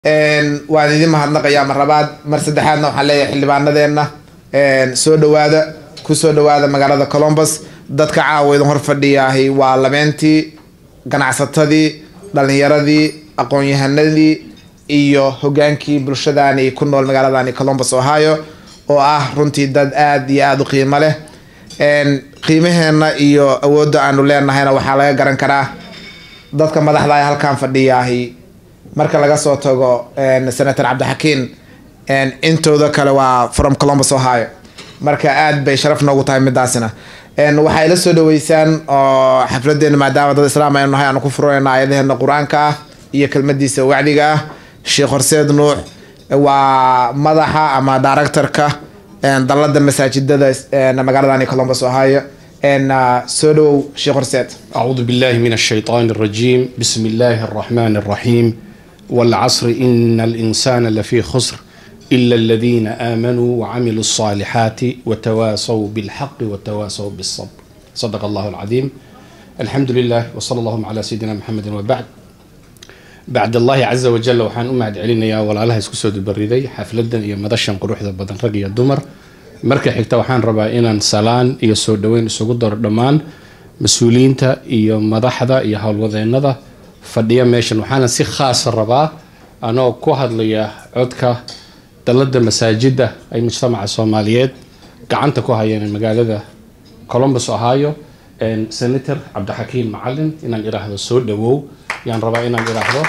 waan idin mahadnaqayaa mar labaad mar saddexaadna waxaan leeyahay xildhibaanadeenna soo dhawaada kusoo dhawaada magaalada colombus dadka caawa idin hor fadhiyaahi waa labeentii ganacsatadii dhalinyaradii aqoon-yahanadii iyo hogaankii bulshadaani ku nool magaaladani colombus ohio oo ah runtii dad aada iyo aada u qiimo leh qiimaheena iyo awoodda aanu leenahayna waxaa laga garan karaa dadka madaxda ee halkan fadhiyaahi marka laga soo tago senator cabdixakiin intooda kale waa from colombus ohio marka aada bay sharaf noogu tahay midaasina waxay la soo dhaweysaan oo xafladeena maadaama dad islaam aynu nahay aanu ku furayna ayadaheena qur-aanka ah iyo kelmadiisa wacdiga ah sheekh horseed nuux waa madaxa ama directorka dalada masaajidada magaaladani colombus ohio soo dhawow sheekh horseed أعوذ بالله من الشيطان الرجيم بسم الله الرحمن الرحيم والعصر إن الإنسان لفي خسر إلا الذين آمنوا وعملوا الصالحات وتواصوا بالحق وتواصوا بالصبر صدق الله العظيم الحمد لله وصلى الله على سيدنا محمد وبعد بعد الله عز وجل وحان أمهد علينا يا ولا الله يسكسو دبريدي حفلدا يا مدشن قروح ذا بدن رقي الدمر marka xigta waxaan rabaa inaan salaan iyo soo dhaweyn isugu daro dhammaan mas-uuliyiinta iyo madaxda iyo howlwadeennada fadhiya meeshan waxaana si khaasa rabaa anoo ku hadlaya codka dalada masaajida ay mujtamaca soomaaliyeed gacanta ku hayeen magaalada colombus ohio senator cabdixakiim macalin inaan iraahdo soo dhawow yaan rabaa inaan iraahdo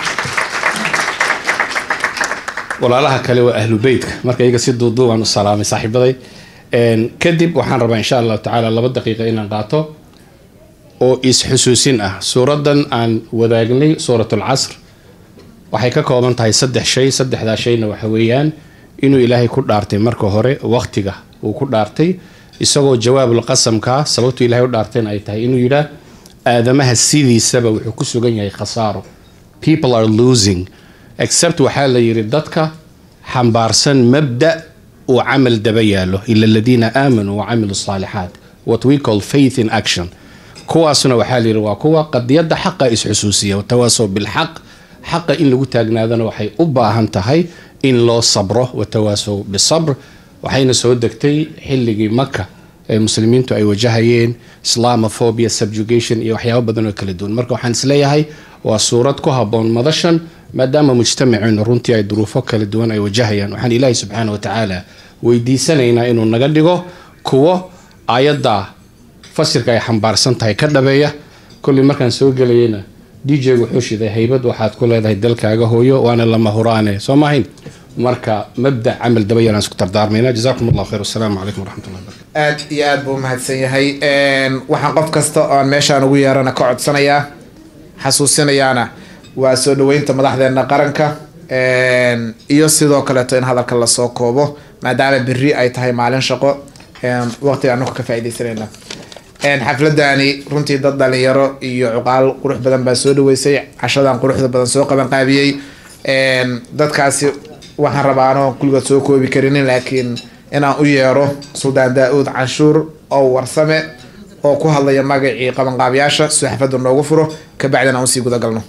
walaalaha kale waa ahlu beytka marka iyaga si duuduubaan u salaamay saaxiibaday kadib waxaan rabaa insha allahu tacaala laba daqiiqa inaan qaato oo is-xusuusin ah suuradan aan wadaagnay suurat alcasr waxay ka kooban tahay saddex shay saddexdaa shayna waxa weeyaan inuu ilaahay ku dhaartay marka hore waqtiga uu ku dhaartay isagoo jawaabul qasamkaa sababtuu ilahay u dhaartayna ay tahay inuu yidhaah aadamaha sidiisaba wuxuu ku sugan yahay khasaaro people are losing except waxaa la yidhi dadka xambaarsan mabda uu camal daba yaalo ila aladiina aamanuu wacamilu saalixaat what we call faith in action kuwaasna waxaa la yidhi waa kuwa qadiyadda xaqa is-xusuusiya watawaasow bilxaq xaqa in lagu taagnaadana waxay u baahan tahay in loo sabro watawaasow bisabr waxayna soo degtay xilligii maka ee muslimiintu ay wajahayeen islamophobia subjugation iyo waxyaabo badan oo kala duwan marka waxaan isleeyahay waa suurad ku haboon madashan maadaama mujtamaceenu runtii ay duruufo kala duwan ay wajahayaan waxaan ilaahay subxaana wa tacaala weydiisanaynaa inuu naga dhigo kuwo aayadda fasirka ay xambaarsan tahay ka dhabeeya kolley markaan soo gelayana d j wuxuu shiday haybad waxaad ku leedahay dalkaaga hooyo waana lama huraane soo maahayn marka mabda camal daba yaraan isku dardaarmayna jazakum allah khayr wasalaamu calaykum waraxmatullahi barakatu aad iyo aad buu mahadsan yahay waxaan qof kasta oon meeshaan ugu yeerana ka codsanayaa xasuusinayaana waa soo dhaweynta madaxdeena qaranka iyo sidoo kaleeto in hadalka lasoo koobo maadaama beri ay tahay maalin shaqo waqtiga anaku ka faaideysanayna xafladani runtii dad dhalinyaro iyo cuqaal qurux badan baa soo dhaweysay cashadan quruxda badan soo qaban qaabiyey dadkaasi waxaan rabaa anoon kulligood soo koobi karinin laakiin inaan u yeero suldaan daa-uud canshuur oo warsame oo ku hadlaya magacii qabanqaabiyaasha soo xafladda noogu furo kabacdina aan usii gudagalno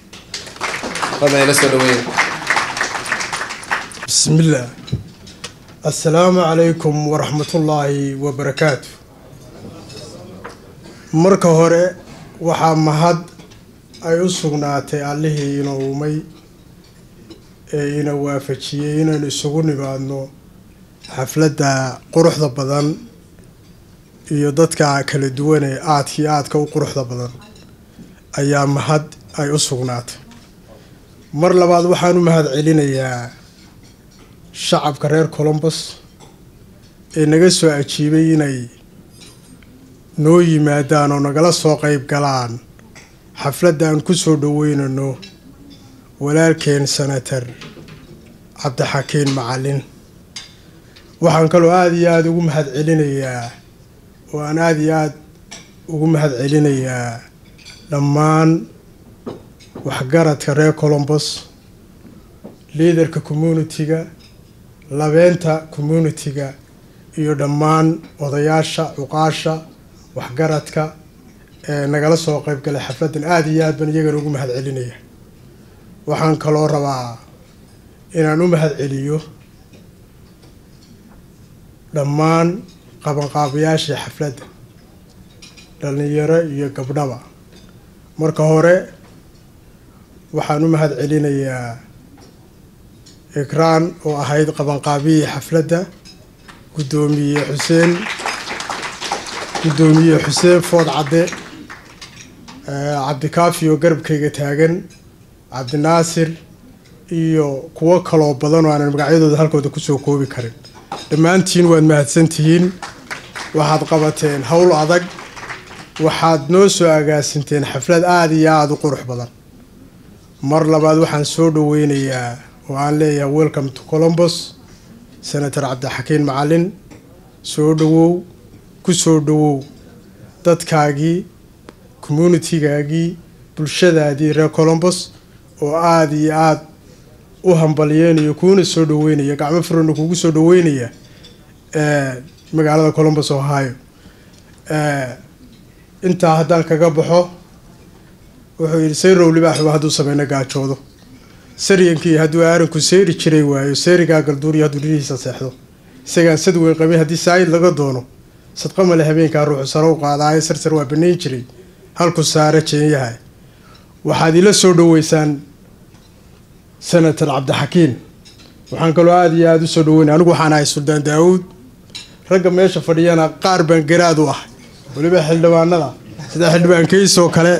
بسم الله السلام عليكم ورحمة الله وبركاته marka hore waxaa mahad ay u sugnaatay allihii ina uumay ee ina waafajiyey inaynu isugu nimaadno xafladda quruxda badan iyo dadka kala duwan ee aadkii aadka u quruxda badan ayaa mahad ay u sugnaatay mar labaad waxaan u mahad celinayaa shacabka reer colombus ee naga soo ajiibay inay noo yimaadaan oo nagala soo qeyb galaan xafladda aan ku soo dhaweynano walaalkeen senator cabdixakiin macalin waxaan kaloo aada iyo aada ugu mahad celinayaa oo aan aada iyo aada ugu mahad celinayaa dhammaan waxgaradka reer colombus liaderka communitiga labeenta communitiga iyo dhammaan odayaasha cuqaasha waxgaradka ee nagala soo qeyb galay xafladdan aada iyo aad baan iyagana ugu mahad celinaya waxaan kaloo rabaa inaan u mahad celiyo dhammaan qabanqaabayaashii xafladda dhallinyaro iyo gabdhaba marka hore waxaan u mahad celinayaa ikraan oo ahayd qabanqaabiyii xafladda guddoomiye xuseen guddoomiye xuseen food cadde cabdikaafi oo garabkayga taagan cabdinaasir iyo kuwo kaloo badan oo aanan magacyadooda halkooda kusoo koobi karin dhammaantiin waad mahadsantihiin waxaad qabateen howl adag waxaad noo soo agaasinteen xaflad aada iyo aada u qurux badan mar labaad waxaan soo dhaweynayaa oo aan leeyahay welcome to colombos senator cabdixakiin macalin soo dhawow ku soo dhawow dadkaagii communitigaagii bulshadaadii reer colombos oo aada iyo aada u hambalyeynayo kuuna soo dhaweynaya gacmo furana kugu soo dhaweynaya magaalada colombos ohio intaa haddaan kaga baxo wuxuu yidhi sayrow libaaxuba hadduu sameyno gaajoodo saryankii hadduu aaranku seeri jiray waayo seerigaa galduuriyo hadduu dhinihiisa seexdo isagaan sad weyn qabay haddii saayid laga doono sadqamale habeenkaa ruuxu sare u qaadaayo sarsar waa banayn jiray halku saare jeenyaha waxaad ila soo dhaweysaan senator cabdixakiin waxaan kaloo aada iyo aada u soo dhaweynay anigu waxaan ahay suldaan daawuud ragga meesha fadhiyana qaar baan garaad u ahay weliba xildhibaanada sida xildhibaan keys oo kale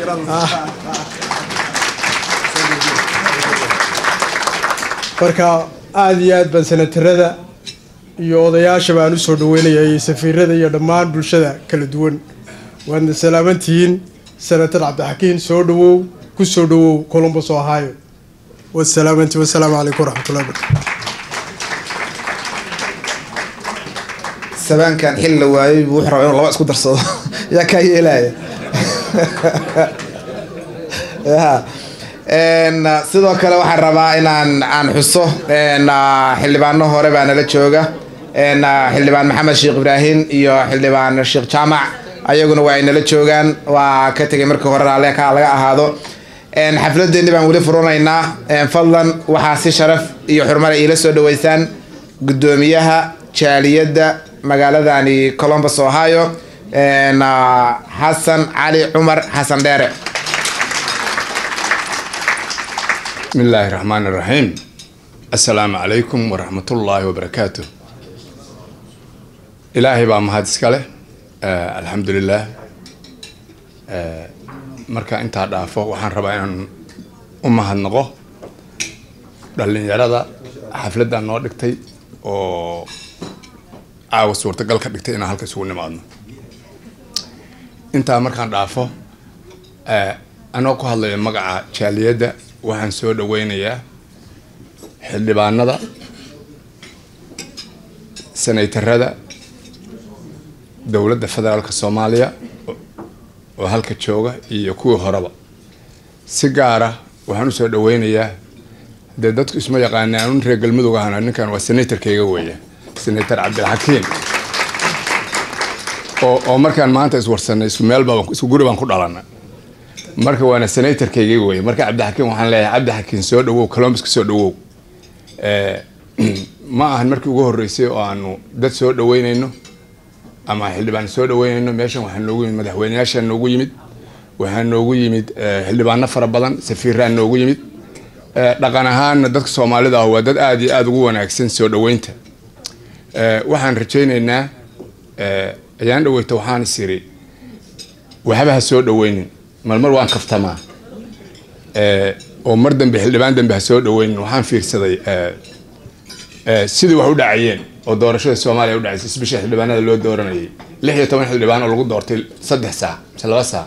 marka aada iyo aad baan senatarada iyo odayaasha baan usoo dhaweynaya iyo safiirada iyo dhammaan bulshada kala duwan waadna salaamantihiin senator cabdixakiin soo dhawow ku soo dhawow colombos ohio wasalaamanti wasalaamu calaykum waraxmatullahi barakaatu sabaankan xil la waayay buu wuxuu rabaa inuu laba isku darsado yaa kaa yeelaya sidoo kale waxaan rabaa inaan aan xuso xildhibaano hore baa nala jooga xildhibaan maxamed sheekh ibraahim iyo xildhibaan sheekh jaamac ayaguna waa ay nala joogaan waa ka tegay markii hore raale ka laga ahaado xafladeeni baan weli furanaynaa fadlan waxaa si sharaf iyo xurmale iila soo dhaweysaan guddoomiyaha jaaliyadda magaaladani colombus ohio xasan cali cumar xasan dheere بسم الله الرحمن الرحيم السلام عليكم ورحمة الله وبركاته إلهي بقى مهد اسكاله آه الحمد لله آه marka intaa dhaafo waxaan rabaa inaan u mahadnaqo dhallinyarada xafladda noo dhigtay oo caawa suurtagal ka dhigtay inaan halka isugu nimaadno intaa markaan dhaafo anoo ku hadlayo magaca jaaliyadda waxaan soo dhaweynayaa xildhibaanada senaytarada dowladda federaalka soomaaliya oo halka jooga iyo kuwii horeba si gaara waxaan usoo dhaweynayaa dee dadku isma yaqaana anun reer galmudug ahana ninkan waa senatorkayga weeya senator cabdilxakiim oo oo markaan maanta iswarsanay isku meelba isku guri baan ku dhalana marka waana senatorkayga weeye marka cabdixakiim waxaan leeyahay cabdixakiim soo dhawow colombuska soo dhawow ma ahan markii ugu horreysay oo aanu dad soo dhaweynayno ama xildhibaan soo dhaweynayno meeshan waxaa noogu yimid madaxweyneyaashaa noogu yimid waxaa noogu yimid xildhibaano fara badan safiiraa noogu yimid dhaqan ahaanna dadka soomaalida ah waa dad aada iyo aada ugu wanaagsan soo dhaweynta waxaan rajaynaynaa ayaan dhaweyta waxaan is iri waxba ha soo dhaweynin marmar waan kaftamaa oo mar dambe xildhibaan dambe ha soo dhaweynin waxaan fiirsaday sidii wax u dhacayeen oo doorashada soomaaliya u dhacaysay isbisha xildhibaanada loo dooranayay lix iyo toban xildhibaan oo lagu doortay saddex saac mise laba saac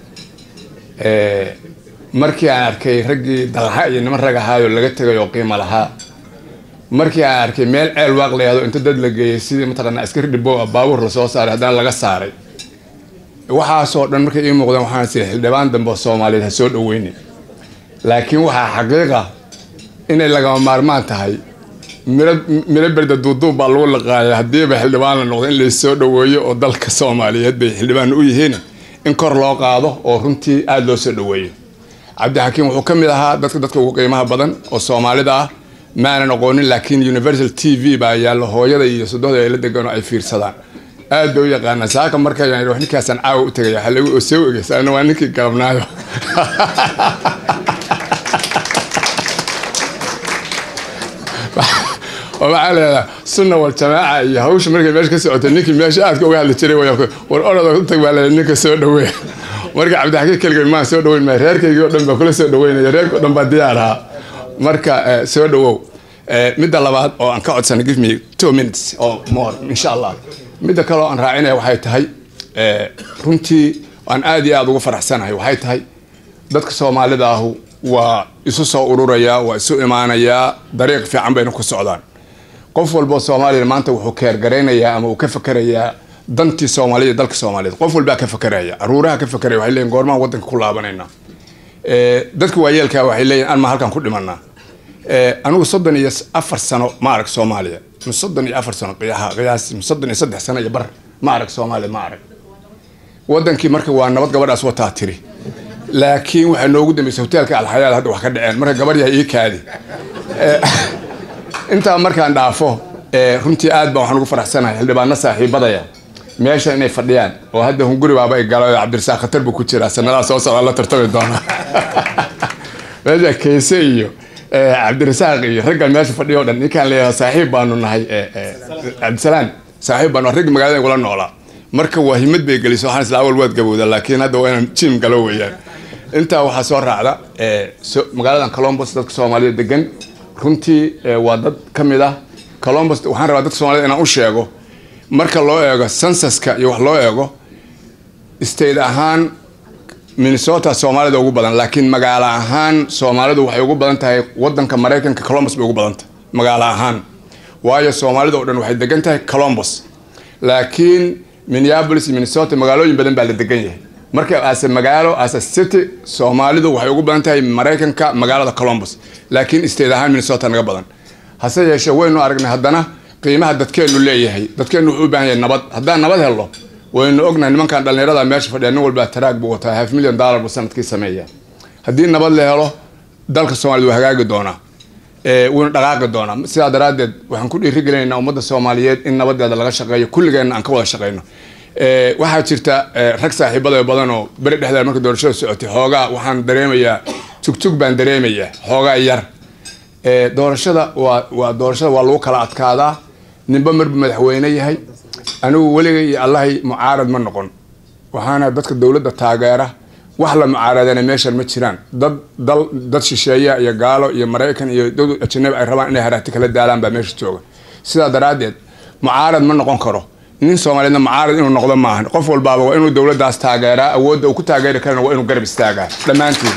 markii aan arkay raggii dalxa iyo niman rag ahaayoo laga tegay oo qiimo lahaa markii aan arkay meel ceel waaq layahdo inta dad la geeyay sidii mataqaanaa askari dhibo ah baabuur lasoo saaray haddana laga saaray waxaasoo dhan markay ii muuqdeen waxaan siri xildhibaan dambe oo soomaaliyeed ha soo dhaweynin laakiin waxaa xaqiiqa inay lagama maarmaan tahay miro miro berda duuduub baa lagu laqaaya haddiiba xildhibaan la noqdo in laysoo dhaweeyo oo dalka soomaaliyeed bay xildhibaan u yihiin in kor loo qaado oo runtii aada loo soo dhaweeyo cabdixakiim wuxuu ka mid ahaa dadka dadka ugu qiimaha badan oo soomaalida ah maanan aqoonin laakiin universal t v baa yaallo hooyada iyo sodohda ay la degan oo ay fiirsadaan aad bay u yaqaanaa saaka markaan wax ninkaasaan caawa u tegaya waxaa lagu soo ogeysa ana waa ninkii galabnaayo oo waxaa leedaha sunna wal jamaaca iyo hawsha markay meesha ka socotay ninkii meesha aadka uga hadli jiray way war orada u tag baa leedahay ninka soo dhaweey marka cabdixakiin keligay maan soo dhaweyn maya reerkaygii o dhan baa kula soo dhaweynaya reerka o dhan baa diyaar ahaa marka soo dhawow midda labaad oo aan ka codsana give me two minutes or more insha allah midda kale oo aan raacinaya waxay tahay runtii aan aad iyo aada ugu faraxsanahay waxay tahay dadka soomaalida ahu waa isu soo ururayaa waa isu imaanayaa dariiq fiican bayna ku socdaan qof walboo soomaaliya maanta wuxuu keergaraynayaa ama uu ka fakerayaa dantii soomaalida dalka soomaaliyeed qof walbaa ka fakeraya caruuraha ka fakeraya waxay leeyihin goormaan wadanka ku laabanayna dadka waayeelkaa waxay leeyihin an ma halkan ku dhimanaa anigu soddon iyo afar sano ma arag soomaaliya soddon iyo afar sano qiyaas soddon iyo saddex sano iyo bar ma arag soomaaliya ma arag wadankii marka waa nabad gabadhaas wataa tiri laakiin waxaa noogu dambeysay hoteelka alxayaal hadda wax ka dhaceen marka gabadh yahay ii kaadi intaa markaan dhaafo runtii aad baan waxaan ugu faraxsanahay xildhibaano saaxiibadaya meesha inay fadhiyaan oo hadda hunguri baaba ay galo cabdirasaaq khatar buu ku jiraa sanadaha soo socda la tartami doona meesha kayse iyo cabdirasaaq iyo raggan meesha fadhiyo o dhan ninkaan leeyahay saaxiib baanu nahay cabdisalaan saaxiib baanu raggi magaalada igula noolaa marka waa himad bay gelisay waxaan isla awal waad gabowda laakiin hadda waa inaan jim galo weeyaan intaa waxaa soo raacda magaaladan colombos dadka soomaalida degan runtii waa dad ka mid ah colombos waxaan rabaa dadka soomaalida inaan u sheego marka loo eego sensuska iyo wax loo eego state ahaan minnesota soomaalida ugu badan laakiin magaalo ahaan soomaalidu waxay ugu badan tahay wadanka maraykanka colombos bay ugu badan tahay magaalo ahaan waayo soomaalida oo dhan waxay degan tahay colombos laakiin minneapolis iyo minnesota magaalooyin badan baa la degan yahay marka ase magaalo ase city soomaalidu waxay ugu badan tahay maraykanka magaalada colombos laakiin state ahaan minnesota naga badan hase yeeshee waynu aragnay haddana qiimaha dadkeennu leeyahay dadkeennu wuxuu u baahan yahay nabad haddaan nabad helno waynu ognahay nimankan dhallinyarada meesha fadhiya nin walba taraag buu wataa half million dollar buu sanadkii sameeya haddii nabad la helo dalka soomaalida waa hagaagi doonaa wuuna dhaqaaqi doonaa sidaa daraaddeed waxaan ku dhiirigelinaynaa ummadda soomaaliyeed in nabadeeda laga shaqeeyo kulligeenna aan ka wada shaqeyno waxaa jirta rag saaxiibada badan oo beri dhexdeeda marka doorashada socotay xoogaa waxaan dareemayaa tugjug baan dareemayaa xoogaa yar doorashada waa waa doorashada waa lagu kala adkaadaa ninba marbu madaxweyne yahay anigu weligay iyo allahay mucaarad ma noqon waxaana dadka dowladda taageera wax la mucaaradana meeshan ma jiraan dad dal dad shisheeya iyo gaalo iyo maraykan iyo dad ajanabi ay rabaan inay haraati kala daalaan baa meesha jooga sidaa daraaddeed mucaarad ma noqon karo nin soomaaliyeedna mucaarad inuu noqdo maahan qof walbaaba waa inuu dowladdaas taageeraa awoodda uu ku taageeri karana waa inuu garab istaagaa dhammaantiin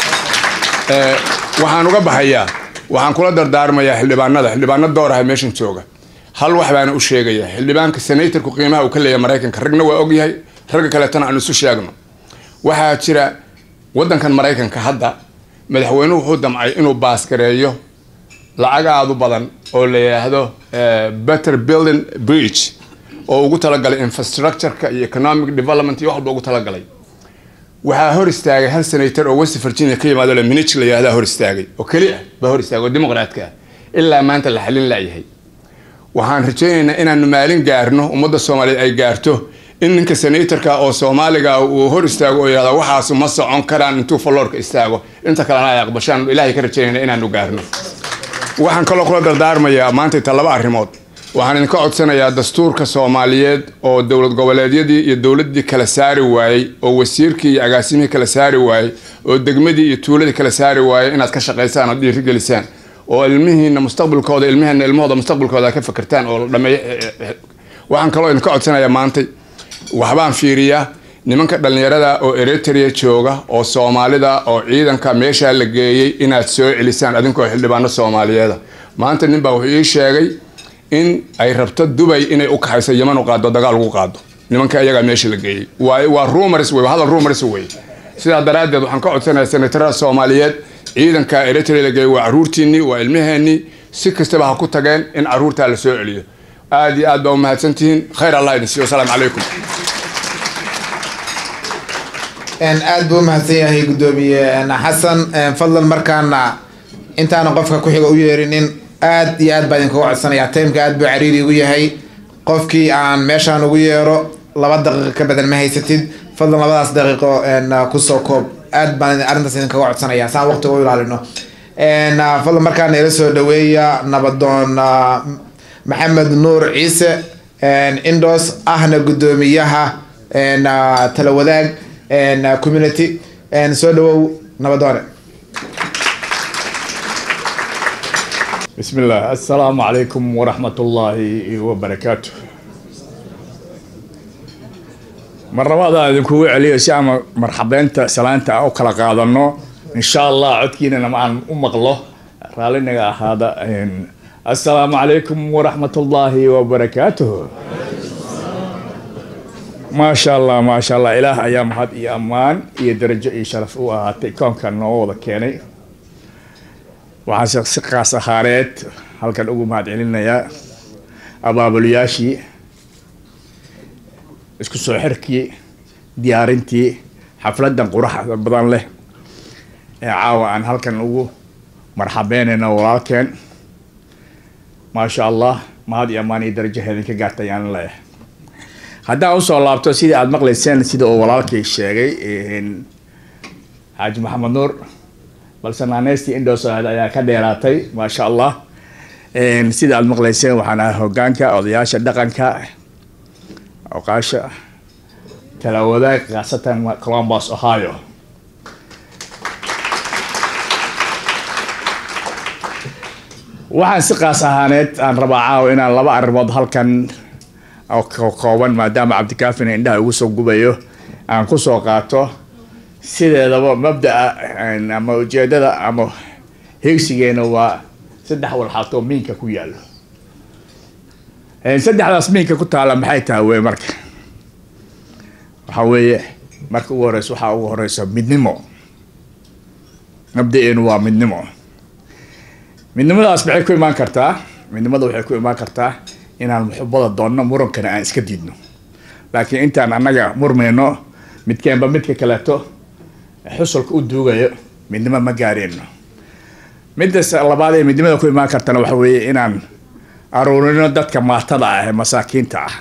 waxaan uga baxayaa waxaan kula dardaarmayaa xildhibaanada xildhibaano door aha meeshan jooga hal wax baana u sheegaya xildhibaanka senatorku qiimaha uu ka leeyahay maraykanka ragna waa ogyahay ragga kaleetana aan isu sheegno waxaa jira wadankan maraykanka hadda madaxweynuhu wuxuu damcay inuu baaskareeyo lacag aada u badan oo la yidhaahdo better building bridge oo ugu talagalay infrastructureka iyo economic development iyo waxba ugu talagalay waxaa hor istaagay hal senator oo west virginia ka yimaado le minich la yihahdaa hor istaagay oo keli ah baa hor istaagay oo dimuqraadka ah ilaa maanta la xalin laayahay waxaan rajaynaynaa inaanu maalin gaarno ummadda soomaaliyeed ay gaarto in ninka senatorka oo soomaaliga uu hor istaago oo yihahda waxaasu ma socon karaan intuu falloorka istaago inta kalena ay aqbashaan ilaahay ka rajaynayna inaanu gaarno waxaan kaloo kula dardaarmayaa maanta inta laba arrimood waxaan idinka codsanayaa dastuurka soomaaliyeed oo dowlad goboleedyadii iyo dowladdii kala saari waayey oo wasiirkii iyo agaasimihii kala saari waayey oo degmadii iyo tuuladii kala saari waayey inaad ka shaqaysaan oo dhiirigelisaan oo ilmihiina mustaqbalkooda ilmiheena ilmahooda mustaqbalkooda ka fakertaan oo dhameey waxaan kaloo idinka codsanayaa maantay waxbaan fiiriyaa nimanka dhallinyarada oo eritrea jooga oo soomaalida oo ciidanka meeshaa la geeyey inaad soo celisaan adinkoo xildhibaano soomaaliyeeda maanta nin baa wuxuu ii sheegay in ay rabto dubay inay u kaxayso yaman u qaado dagaal ugu qaado nimanka iyagaa meesha la geeyey waa rumors wey hadal rumors wey sidaa daraaddeed waxaan ka codsanayaa senatarada soomaaliyeed ciidanka eritrea la geeyey waa caruurtiinii waa ilmaheenii si kastaba ha ku tageen in caruurtaa la soo celiyo aad iyo aad baa umahadsantihiin khayr allah idin siiyo wasalaamu calaykum aad buu umahadsan yahay guddoomiye xasan fadlan markaana intaana qofka ku xiga u yeerinin aad iyo aad baa idinkaga codsanayaa timeka aad buu cariiri igu yahay qofkii aan meeshaan ugu yeero laba daqiiqo ka badan ma haysatid fadlan labadaas daqiiqo kusoo koob aad baan arrintaas idinkaga codsanaya saan waqtiga u ilaalino fadlan markaana ila soo dhaweeya nabadoon maxamed nuur ciise indos ahna guddoomiyaha tala wadaag community soo dhawow nabadoone بسم الله السلام عليكم ورحمة الله وبركاته مرة idinku celiyo si aan marxabeynta salaanta u kala qaadano insha allah codkiinana aan u maqlo raalinaga ahaada assalaamu calaykum waraxmat ullaahi wabarakaatuh maasha allah maasha allah ilaah ayaa mahad iyo ammaan iyo darajo iyo sharaf u ahaatay koonkan noo wada keenay waxaan si qaas ahaareed halkan ugu mahad celinayaa abaabulayaashii isku soo xirkii diyaarintii xafladan quraxda badan leh ee caawa aan halkan ugu marxabeynayno walaalkeen maasha allah mahad iyo ammaan iyo darajo idinka gaartay ayaan leeyahay haddaan usoo laabto sidii aada maqlayseen sida uu walaalkay sheegay xaaji maxamed nuur balse naaneystii indoos ahayd ayaa ka dheeraatay maasha allah sida aada maqlayseen waxaan ahay hogaanka odayaasha dhaqanka oqaasha tala wadaag khaasatan columbus ohio waxaan si qaas ahaaneed aan rabaa caawa inaan laba arrimood halkan oo kooban maadaama cabdikaafina indhaha ugu soo gubayo aan kusoo qaato sideedaba mabdaa ama ujeedada ama hegsigeena waa saddex walxaatoo miinka ku yaalo saddexdaas miinka ku taala maxay tahay wey marka waxaa weeye marka ugu horeyso waxaa ugu horeysa midnimo mabda-eenu waa midnimo midnimadaas maxay ku imaan kartaa midnimada waxay ku imaan kartaa inaan muxubada doonno murankana aan iska diidno laakiin intaan annaga murmayno midkeenba midka kaleeto xusulka u duugayo midnimo ma gaareenno midda labaad ee midnimada ku imaan kartana waxa weeye inaan aruurino dadka maatada ah ee masaakiinta ah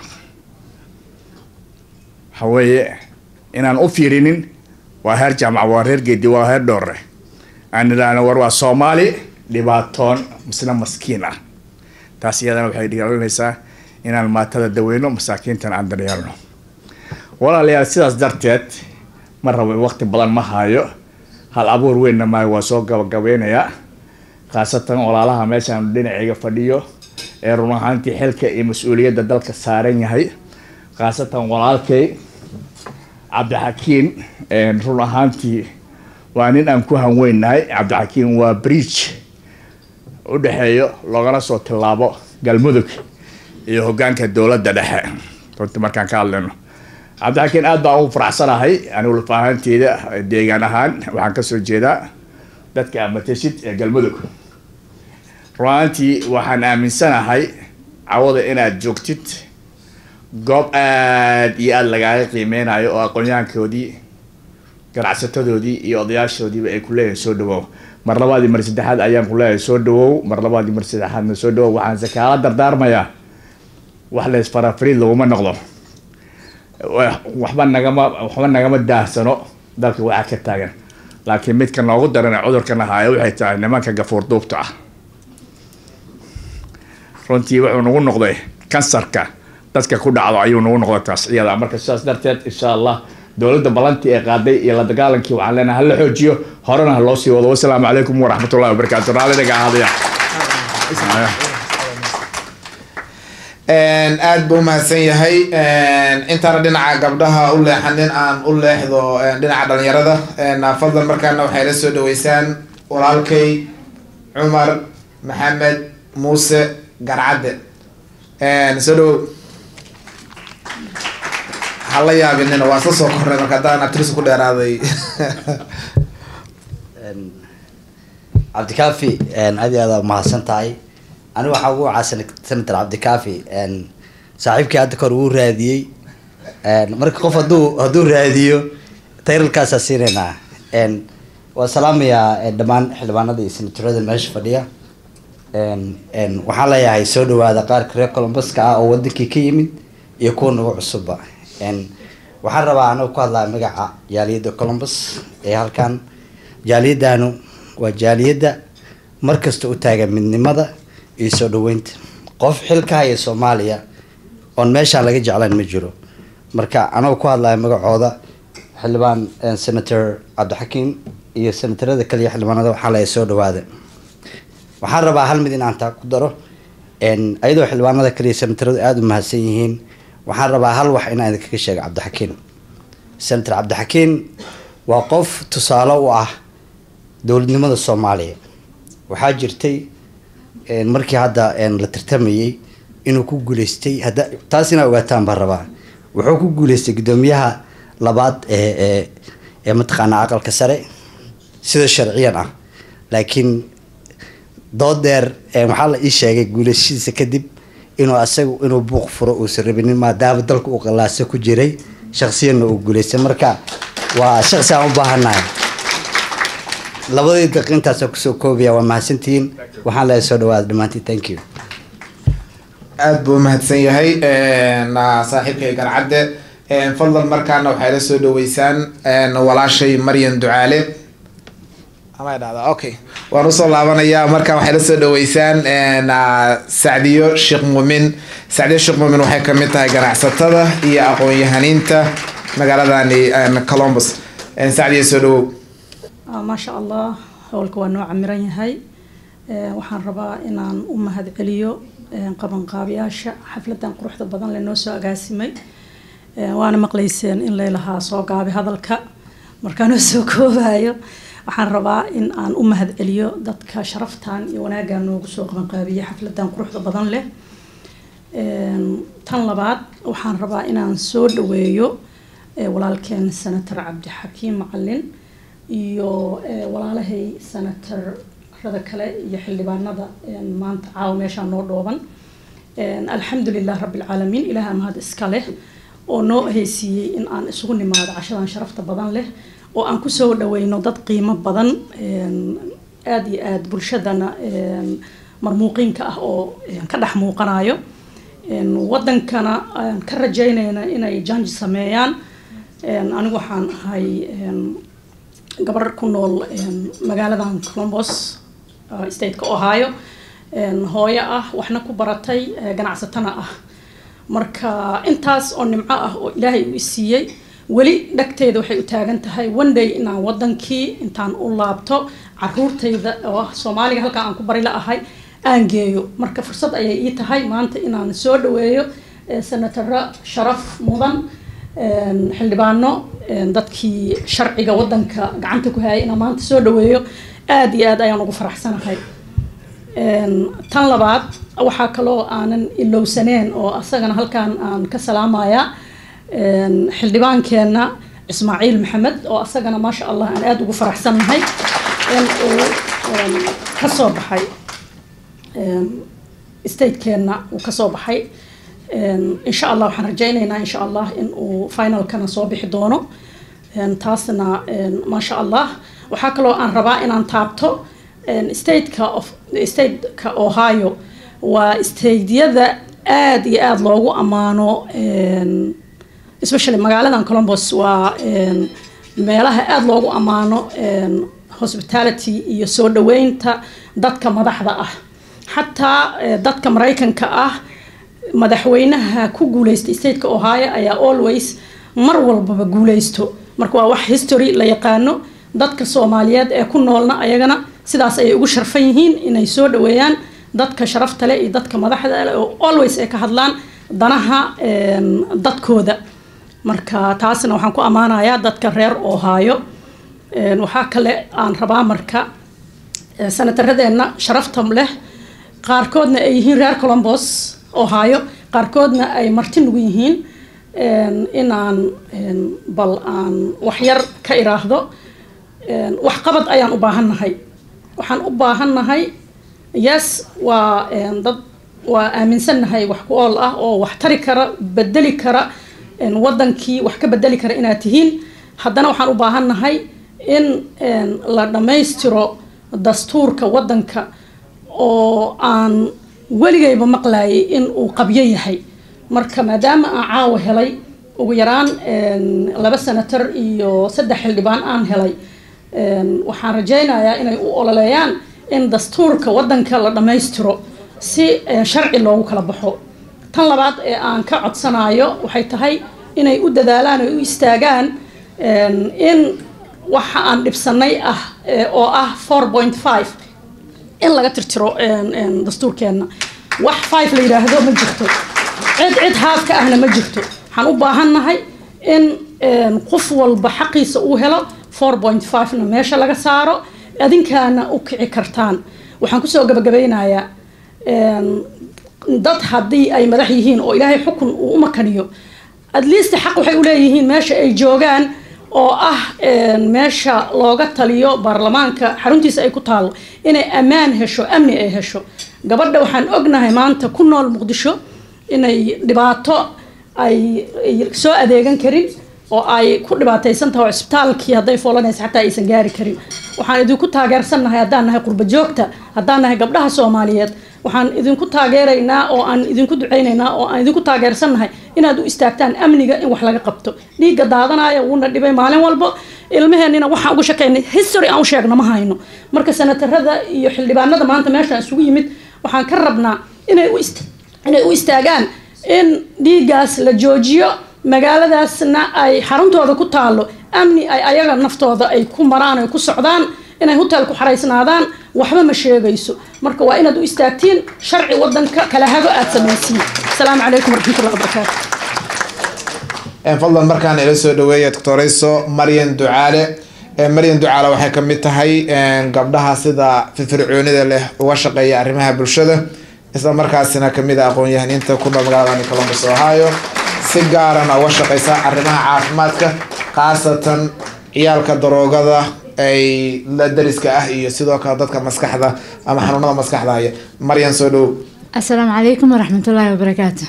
waxa weeye inaan u fiirinin waa heer jaamac waa reer geedi waa heer dhoore aan idhaahno war waa soomaali dhibaatoon misna maskiin ah taas iyadana waxay dhigaalinaysaa inaan maatada daweyno masaakiintana aan daryeelno walaalayaal sidaas darteed ma rabo waqti badan ma hayo hal abuur weynna maayo waa soo gabagabeynayaa khaasatan walaalaha meeshaan dhinacayga fadhiyo ee run ahaantii xilka iyo mas-uuliyadda dalka saaran yahay khaasatan walaalkay cabdixakiin run ahaantii waa nin aan ku hanweynahay cabdixakiin waa bridge u dhexeeyo loogana soo tilaabo galmudug iyo hogaanka dowladda dhexe runtii markaan ka hadlayno cabdixakiin aad baan ugu faraxsanahay anigu lafaahanteeda deegaan ahaan waxaan kasoo jeedaa dadka amateshid ee galmudug runaantii waxaan aaminsanahay cawada inaad joogtid goob aada iyo aada lagaaga qiimeynayo oo aqoonyahankoodii ganacsatadoodii iyo odayaashoodiiba ay ku leeyihin soo dhawow mar labaadii mar saddexaad ayaan ku leeyahay soo dhawow mar labaadii mar saddexaadna soo dhawow waxaanse kaala dardaarmayaa wax lees farafariid laguma noqdo waxba nagama waxba nagama daahsano dalka waxaa ka taagan laakiin midka noogu daran ee cudurkan ahaaye waxay tahay nimanka gafuur duubta ah runtii wuxuu nagu noqday kansarka dadka ku dhacdo ayuu nagu noqday taas iyada marka sidaas darteed insha allah dowladda balantii ee qaaday iyo la dagaalankii waxaan leenahay hala xoojiyo horena ha loo sii wado wasalaamu calaykum waraxmatullahi wabarakaatu raallinaga ahaadaya aad buu umahadsan yahay intaana dhinaca gabdhaha u leexanin aan u leexdo dhinaca dhalinyarada fadlan markaana waxay la soo dhaweysaan walaalkay cumar maxamed muuse garcadde soo dhawow hala yaabinina waa isla soo kornay marka haddaan abtirisa ku dheeraaday cabdikaafi aad iyo aad mahadsan tahay aniga waxaa ugu wacaa senator cabdikaafi saaxiibkii hadda kahor wuu raadiyey marka qof haduu hadduu raadiyo tayralkaasaa siinaynaa waa salaamayaa dhammaan xildhibaanada iyo senatorada meesha fadhiya Een- een, waxaan leeyahay soo dhawaada qaarka reer colombuska ah oo wadankii ka yimid iyo kuwa nagu cusubba Een, waxaan rabaa anagu ku hadlaa magaca jaaliyadda columbus ee halkan jaaliyaddaanu waa jaaliyadda markasta u taagan midnimada iyo soo dhaweynta qof xil ka haya soomaaliya oon meeshaan laga jeclayn ma jiro marka anagu ku hadlaya magacooda xildhibaan een, senator cabdixakiim iyo senatarada kaliya xildhibaanada waxaa leeyahay soo dhawaada waxaan rabaa hal mid in aan taa ku daro een, ayadoo xildhibaanada kaliya senataradu aada u mahadsan yihiin waxaan rabaa hal wax inaan idinkaga sheego cabdixakiin senator cabdixakiin waa qof tusaale u ah dowladnimada soomaaliya waxaa jirtay een, markii hadda een, la tartamayey inuu ku guuleystay hadda taas inaa ogaataan baan rabaa wuxuu ku guuleystay guddoomiyaha labaad ee ee ee mataqaanaa aqalka sare sida sharciyan ah laakiin dood dheer ee waxaa la ii sheegay guulashadiisa kadib inuu asagu inuu buuq furo uusan rabinin maadaama dalka uu qalaasa ku jiray shaksiyanna uu guuleystay marka waa shaksi aan u baahannahay labadii daqiiq intaasa kusoo koobaya waa mahadsantihiin waxaan leeyahay soo dhawaada dhammaantiin thank you aada buu umahadsan yahay Een, ah, saaxiibkay garcadde Een, fadlan markaana waxay la soo dhaweysaan een, walaashay maryan ducaale ama dhahdaa okay waan usoo laabanayaa marka waxay la soo dhaweysaan een, ah, sacdiyo sheekh muumin sacdiyo sheekh muumin waxay kamid tahay ganacsatada iyo aqoon-yahaniinta magaaladani een, columbus Een, sacdiyo soo dhawow Ah, maasha allah howlka waa noo camiran yahay Eh, waxaan rabaa inaan u mahadceliyo eh, qabanqaabiyaasha xafladan quruxda badan le noo soo agaasimay Eh, waana maqlayseen in laylahaa soo gaabi hadalka markaanoo soo koobayo waxaan rabaa in aan u mahadceliyo dadka sharaftan iyo wanaaggan noogu soo qabanqaabiyey xafladan quruxda badan leh Een, tan labaad waxaan rabaa inaan soo dhaweeyo eh, walaalkeen senator cabdixakiim macalin iyo eh, walaalahay senatarada kale iyo xildhibaanada een, maanta caawa meeshaa noo dhooban Een, alxamdulilah rabbilcaalamiin ilaaha mahad iska leh oo noo haysiiyey in aan isugu nimaado cashadan sharafta badan leh oo aan kusoo dhaweyno dad qiimo badan een, aad iyo aad bulshadana een, marmuuqiinka ah oo een, ka dhex muuqanayo Een, wadankana aan ka rajaynayna inay janj sameeyaan Een, anigu waxaan ahay een, gabar ku nool een, magaaladan columbus uh, stateka ohio een, hooyo ah waxna ku baratay eh, ganacsatana ah marka intaas oo nimco ah oo ilaahay u isiiyey weli dhagteeda waxay u taagan tahay one day inaan wadankii intaan u laabto caruurtayda oo ah soomaaliga halkaa aan ku bari la ahay aan geeyo marka fursad ayay ii tahay maanta inaan soo dhaweeyo eh, senataro sharaf mudan een, xildhibaano een, dadkii sharciga wadanka gacanta ku hayay inaan maanta soo dhaweeyo aad iyo aad ayaan ugu faraxsanahay Een, tan labaad waxaa kaloo aanan ilowsaneen oo asagana halkaan aan ka salaamayaa een, xildhibaankeenna ismaaciil maxamed oo asagana maasha allah aan aada ugu faraxsannahay in uu een, ka soo baxay een, statekeenna uu ka soo baxay Een, insha allah waxaan rajaynaynaa insha allah in uu finalkana soo bixi doono Een, taasna een, maasha allah waxaa kaloo aan rabaa inaan taabto een, stateka of stateka ohio waa stateyada aad iyo aad loogu ammaano een, especially magaaladan columbus waa een, meelaha aad loogu ammaano een, hospitality iyo soo dhaweynta dadka madaxda ah xataa eh, dadka maraykanka ah madaxweynaha ku guuleystay stateka ohio ayaa always mar walbaba guuleysto marka waa wax history la yaqaano dadka soomaaliyeed ee ku noolna ayagana sidaas ayay ugu sharfan yihiin inay soo dhaweeyaan dadka sharafta leh iyo dadka madaxda leh oo always ay ka hadlaan danaha een, dadkooda marka taasna waxaan ku ammaanayaa dadka reer ohio Een, waxaa kale aan rabaa marka eh, senataradeenna sharafta leh qaarkoodna ay yihiin reer columbus ohio qaarkoodna ay marti nugu yihiin een, inaan een, bal aan waxyar ka iraahdo Een, waxqabad ayaan u baahannahay waxaan u baahannahay yes waa een, dad waa aaminsannahay wax ku ool ah oo wax tari kara bedeli kara een, wadankii wax ka bedeli kara inaad tihiin haddana waxaan u baahannahay in een, la dhammaystiro dastuurka wadanka oo aan weligayba maqlayay in uu qabyo yahay marka maadaama aan caawa helay ugu yaraan laba senator iyo saddex xildhibaan aan helay waxaan rajaynayaa inay u ololeeyaan in dastuurka wadanka la dhammaystiro si sharci loogu kala baxo tan labaad ee aan ka codsanayo waxay tahay inay u dadaalaan ay u istaagaan in waxa aan dhibsanay ah oo ah four point five in laga tirtiro dastuurkeenna wax five la yidhaahdo ma jirto cid cid haafka ahna ma jirto waxaan u baahannahay in qof walba xaqiisa uu helo four point five-na meesha laga saaro adinkaana u kici kartaan waxaan kusoo gabagabeynayaa dad haddii ay madax yihiin oo ilaahay xukun uu u makaniyo at least xaq waxay u leeyihiin meesha ay joogaan oo ah meesha looga taliyo baarlamaanka xaruntiisa ay ku taalo inay ammaan hesho amni ay hesho gabadha waxaan ognahay maanta ku nool muqdisho inay dhibaato ay soo adeegan karin oo ay ku dhibaataysan tahay oo cisbitaalkii hadday foolanaysa xataa aysan gaari karin waxaan idinku taageersannahay haddaan nahay qurba joogta haddaan nahay gabdhaha soomaaliyeed waxaan idinku taageeraynaa oo aan idinku ducaynaynaa oo aan idinku taageersannahay inaad u istaagtaan amniga in wax laga qabto dhiigga daadanaya wuuna dhibay maalin walbo ilmaheenina waxaan uga shaqaynay history aan u sheegna ma hayno marka senatarada iyo xildhibaanada maanta meeshaan isugu yimid waxaan ka rabnaa inay u inay u istaagaan in dhiiggaas la joojiyo magaaladaasna ay xaruntooda ku taalo amni ay ayaga naftooda ay ku maraan ay ku socdaan inay hotel ku xaraysnaadaan waxba ma sheegayso marka waa inaad u istaagtiin sharci wadanka kala hago aada samaysiin asalaamu calaykum waraxmatullahi wabarakaatu fadlan markaan ila soo dhaweeya doctorayso maryan ducaale maryan ducaale waxay ka mid tahay gabdhaha sida firfircoonida leh uga shaqeeya arrimaha bulshada isla markaasina kamid a aqoon-yahaniinta ku nool magaalada columbus ohio si gaarana uga shaqeysa arrimaha caafimaadka khaasatan ciyaalka daroogada ay la dariska ah iyo sidoo kale dadka maskaxda ama xanuunada maskaxda haya maryan soo dhow asalaamu calaykum waraxmatullaahi wabarakaatu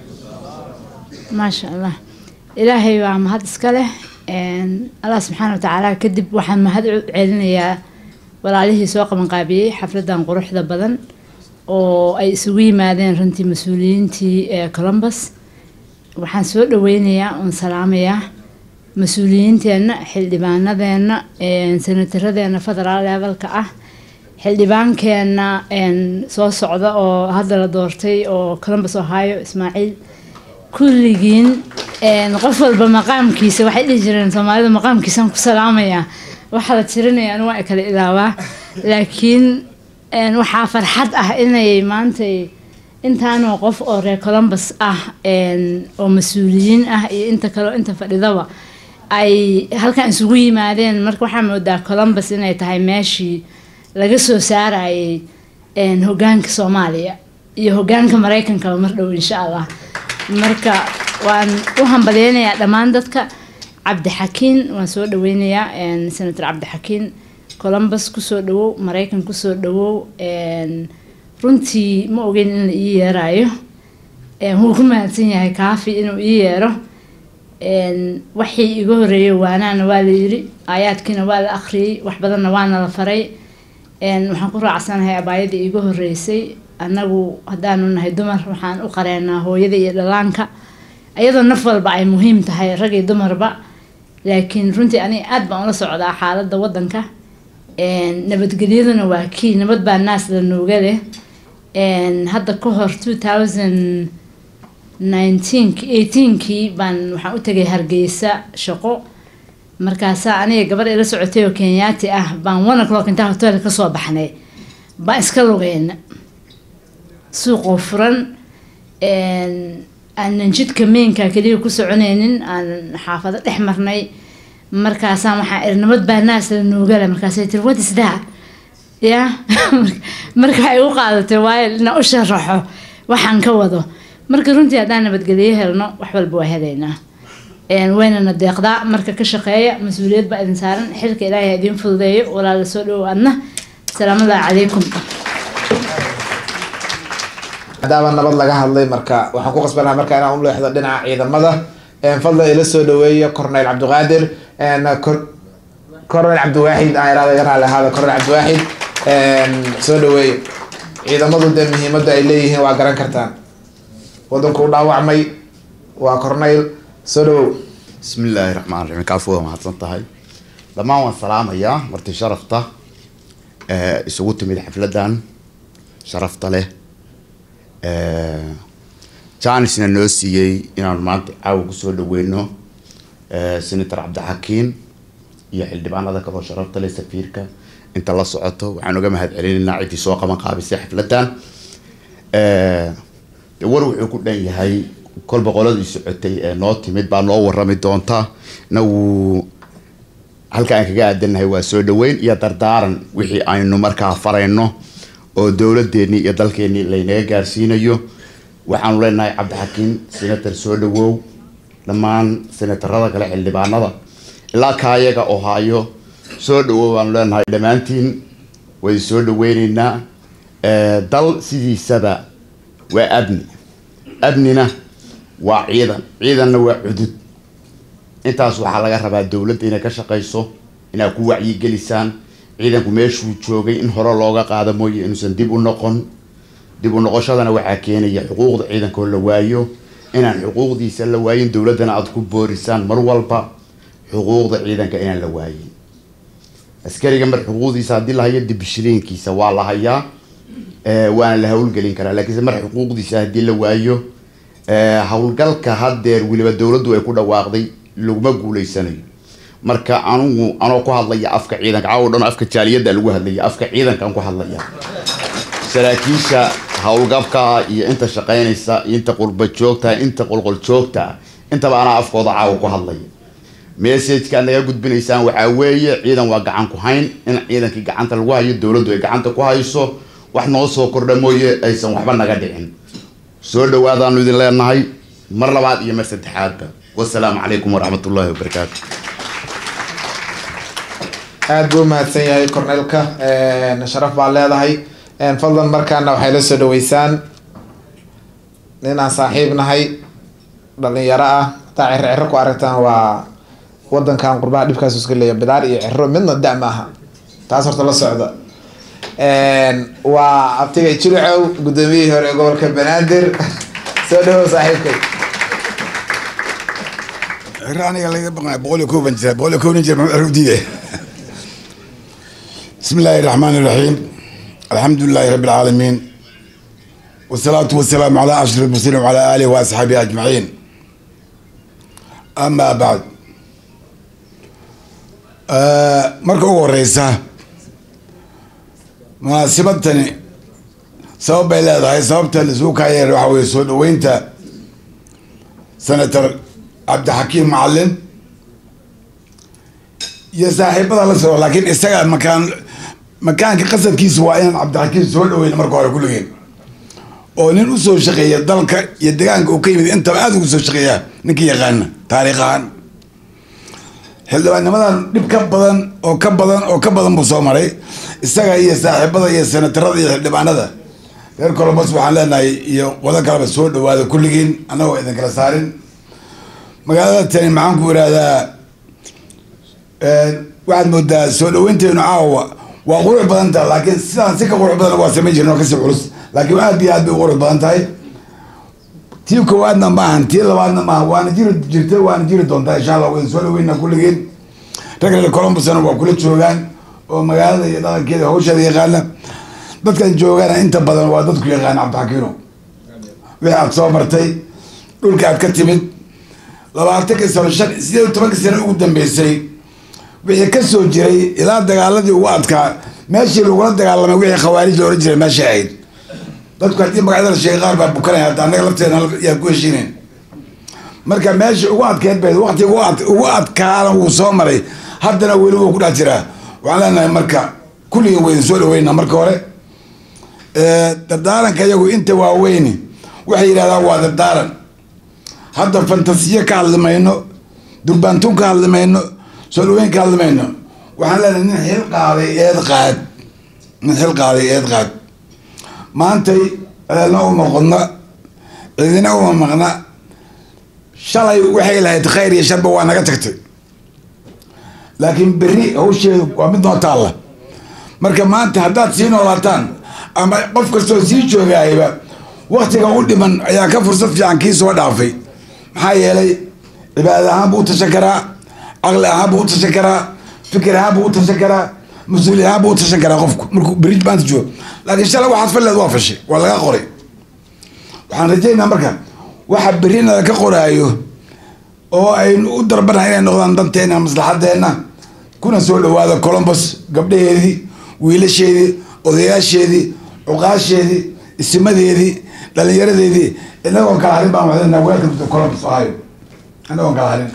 maasha allah ilaahay waa mahad iska leh allah subxaana watacaala kadib waxaan mahad u celinayaa walaalihii soo qabanqaabiyey xafladan quruxda badan oo ay isugu yimaadeen runtii mas-uuliyiintii ee columbus waxaan soo dhaweynayaa oon salaamayaa mas-uuliyiinteenna xildhibaanadeenna senataradeenna federaal levelka ah xildhibaankeenna soo socda oo hadda la doortay oo columbus ohio ismaaciil kulligiin qof walba maqaamkiisa waxay dhihi jireen soomaalida maqaamkiisaan ku salaamayaa waxaa la tirinaya anu waa kala ilaawaa laakiin waxaa farxad ah inay maantay intaanoo qof oo reer columbus ah oo mas-uuliyiin ah iyo inta kaleo inta fadhidaba ay halkan isugu yimaadeen marka waxaa moodaa columbus inay tahay meeshii laga soo saarayay hogaanka soomaaliya iyo hogaanka mareykankaba mar dhow insha allah marka waan u hambaleynayaa dhammaan dadka cabdixakiin waan soo dhaweynayaa senator cabdixakiin columbus kusoo dhawow mareykan kusoo dhawow runtii ma ogeyn in la ii yeerayo wuu ku mahadsan yahay kaafi inuu ii yeero waxii iga horeeyay waanaana waa la yiri aayaadkiina waa la akhriyey wax badanna waana la faray waxaan ku raacsanahay abaayadii iiga horeysay annagu haddaanu nahay dumar waxaan u qareenaa hooyada iyo dhalaanka iyadoo naf walba ay muhiim tahay rag iyo dumarba laakiin runtii aniga aada baan ula socdaa xaaladda waddanka nabadgelyaduna waa kii nabad baa naas la nooga leh hadda ka hor two thousand nineteen eighteenkii baan waxaan u tagay hargeysa shaqo markaasaa aniga gabar ila socotay oo kenyaati ah baan one o'clock intaa hotel kasoo baxnay baan iska lugeyna suuqoo furan aanan jidka meynka keliya ku soconaynin aan xaafado dhex marnay markaasaan waxaa iri nabad baa naas la noogala markaasay tiri what is that ya marka waxay u qaadatay waayo inaan u sharaxo waxaan ka wado marka runtii haddaan nabadgelyo helno wax walba waa helaynaa waynana deeqdaa marka ka shaqeeya mas-uuliyad baa idin saaran xilka ilaahay idiin fududeeyo walaala soo dhowo adna asalaamullahi calaykum maadaama nabad laga hadlay marka waxaan ku qasbanaha marka inaan u leexdo dhinaca ciidamada fadlan ila soo dhaweeya corneyl cabdiqaadir corneyl cabdiwaaxid aan irada raali ahaada corneyl cabdiwaaxid soo dhaweeye ciidamadu dee muhiimadda ay leeyihiin waa garan kartaan wadanku u dhaawacmay waa corneyl soo dhawow bismi illaahi raxmaan raxiim kaafu waa mahadsan tahay dhammaan waan salaamayaa marti sharafta ee isugu timid xafladan sharafta leh janisna noo siiyey inaanu maanta caawa kusoo dhaweyno senator cabdixakiin iyo xildhibaanada kaloo sharafta leh safiirka inta la socoto waxaan uga mahad celinaynaa ciddii soo qaban qaabisay xafladan de war wuxuu ku dhan yahay kolba qoladii socotay ee noo timid baa noo warami doonta inagu halka aan kaga aadanahay waa soo dhaweyn iyo dardaaran wixii aynu markaa farayno oo dowladeenii iyo dalkeenii laynaga gaarsiinayo waxaanu leenahay cabdixakiin senator soo dhawow dhammaan senatarada kale xildhibaanada ilaa kaayaga oo haayo soo dhawow baanu leenahay dhammaantiin way soo dhaweyneynaa dal sidiisaba waa abni abnina waa ciidan ciidanna waa cudud intaas waxaa laga rabaa dowladda inay ka shaqayso inaad ku wacyigelisaan ciidanku meeshuu joogay in hore looga qaado mooye inuusan dib u noqon dib u noqoshadana waxaa keenaya xuquuqda ciidankaoo la waayo inaan xuquuqdiisa la waayin dowladdana aada ku boorisaan mar walba xuquuqda ciidanka inaan la waayin askariga mar xuquuqdiisa haddii la hayo dibishiliinkiisa waa la hayaa waana la hawlgelin karaa laakiinse mar xuquuqdiisa haddii la waayo howlgalka haddeer weliba dowladdu ay ku dhawaaqday laguma guuleysanayo marka anugu anoo ku hadlaya afka ciidanka caawo dhan afka jaaliyadda lagu hadlaya afka ciidankaan ku hadlaya saraakiisha howlgabka iyo inta shaqaynaysa iyo inta qurba joogta inta qolqol joogta intaba anaa afkooda caawa ku hadlaya messageka ad naga gudbinaysaan waxaa weeye ciidan waa gacan ku hayn in ciidankii gacanta lagu hayo dowladdu ay gacanta ku hayso wax noo soo kordha mooye aysan waxba naga dhicin soo dhawaadaanu idin leenahay mar labaad iyo mar saddexaadba wasalaamu calaykum waraxmat ullaahi wabarakaatu aada buu umahadsan yahay corneylka sharaf baa leedahay fadlan markaana waxay la soo dhaweysaan nin aan saaxiib nahay dhalinyaro ah hataa ciro ciro ku aragtaan waa wadankan qurbaha dhibkaas iska leeya bidaar iyo ciro midna da ma aha taas horta la socda waa abtigay jilicow guddoomiyihii hore ee gobolka banaadir soo dhawow saaxiibkay ciro aniga laga baqay boqol iyo kooban jira boqol iyo kooban jira maxuu ciro diiday بسم الله الرحمن الرحيم الحمد لله رب العالمين والصلاة والسلام على أشرف المرسلين وعلى آله وأصحابه أجمعين أما بعد آه مركو هو الرئيسة مناسبتني سبب إلى هاي سببت السوق هاي روح ويسود وينت سنة عبد الحكيم معلم يا saaxiibada la soo laakiin isaga makaan makaanka qasadkiisu waa inaan cabdixakiim soo dhaweyn marka hore kulligeen oo nin usoo shaqeeya dalka iyo deegaanka uu ka yimid intaba aada ugu soo shaqeeya ninka yaqaana taariikh ahaan xildhibaannimadan dhib ka badan oo ka badan oo ka badan buu soo maray isaga iyo saaxiibada iyo senatarada iyo xildhibaanada reer colombos waxaan leenahay iyo wado kaleba soo dhawaada kulligiin annagoo idin kala saarin magaalada tani maxaan ku irahdaa waxaad moodaa soo dhaweynteenu caawa waa qurux badan tahay laakiin sidaan si ka qurux badan waa samayn jirin oo kasii culus laakiin aad iyo aad bay u qurux badan tahay tii koowaadna maahan tii labaadna maahan waana jiri jirta waana jiri doontaa insha allah wayn soo dhaweyna kulligeen rag reer colombusna waa kula joogaan oo magaalada iyo dhaqankeeda hawsheeda yaqaana dadkan joogana inta badan waa dadku yaqaana cabdixakiino wixii aad soo martay dhulka aad ka timid labaatankii sano shan sideed iyo tobankii sano ugu dambeysay wixii ka soo jiray ilaa dagaaladii ugu adkaa meeshii lagula dagaalamay wixii khawaarij la ohan jiray meesha ahayd dadku haddii magacyada la sheegay qaar baa bukanaya hadda annaga lafteena yaa ku heshiineen marka meeshii ugu adkeed bay waqti ugu ad ugu adkaana wuu soo maray haddana weli wuu ku dhex jiraa waxaan leenahay marka kulligii waydin soo dhaweynaa marka hore dardaaranka iyagu inta waaweyni waxay yidhahdaan waa dardaaran hadda fantasiyo ka hadli mayno durbaantuun ka hadli mayno soo dhaweyn ka hadli mayno waxaan leenahay nin xil qaaday eed qaad nin xil qaaday eed qaad maantay ceelna uma qodna cidina uma maqna shalay waxay lahayd khayr iyo sharba waa naga tagtay laakiin berri hawsheedu waa mid noo taalla marka maanta haddaad sii noolaataan ama qof kastoo sii joogayba waktiga u dhiman ayaa ka fursad fiican kii soo dhaafay maxaa yeelay cibaadad ahaan buu u tashan karaa caqli ahaan buu u tashan karaa fikir ahaan buu u tashan karaa mas-uuli ahaan buu u tashan karaa qofku markuu beri maanta joogo laakiin shalay waxaad falleed waa fashay waa laga qoray waxaan rajaynaa marka waxa berinada ka qoraayo oo aynu u darbanahay inay noqdaan danteena maslaxadeena kuna soo dhawaada colombos gabdhaheedii wiilasheedii odayaasheedii cuqaasheedii isimadeedii dhalinyaradeedii inagoon kala harin baan waxdana welcome to colombos ohio inagoon kala harin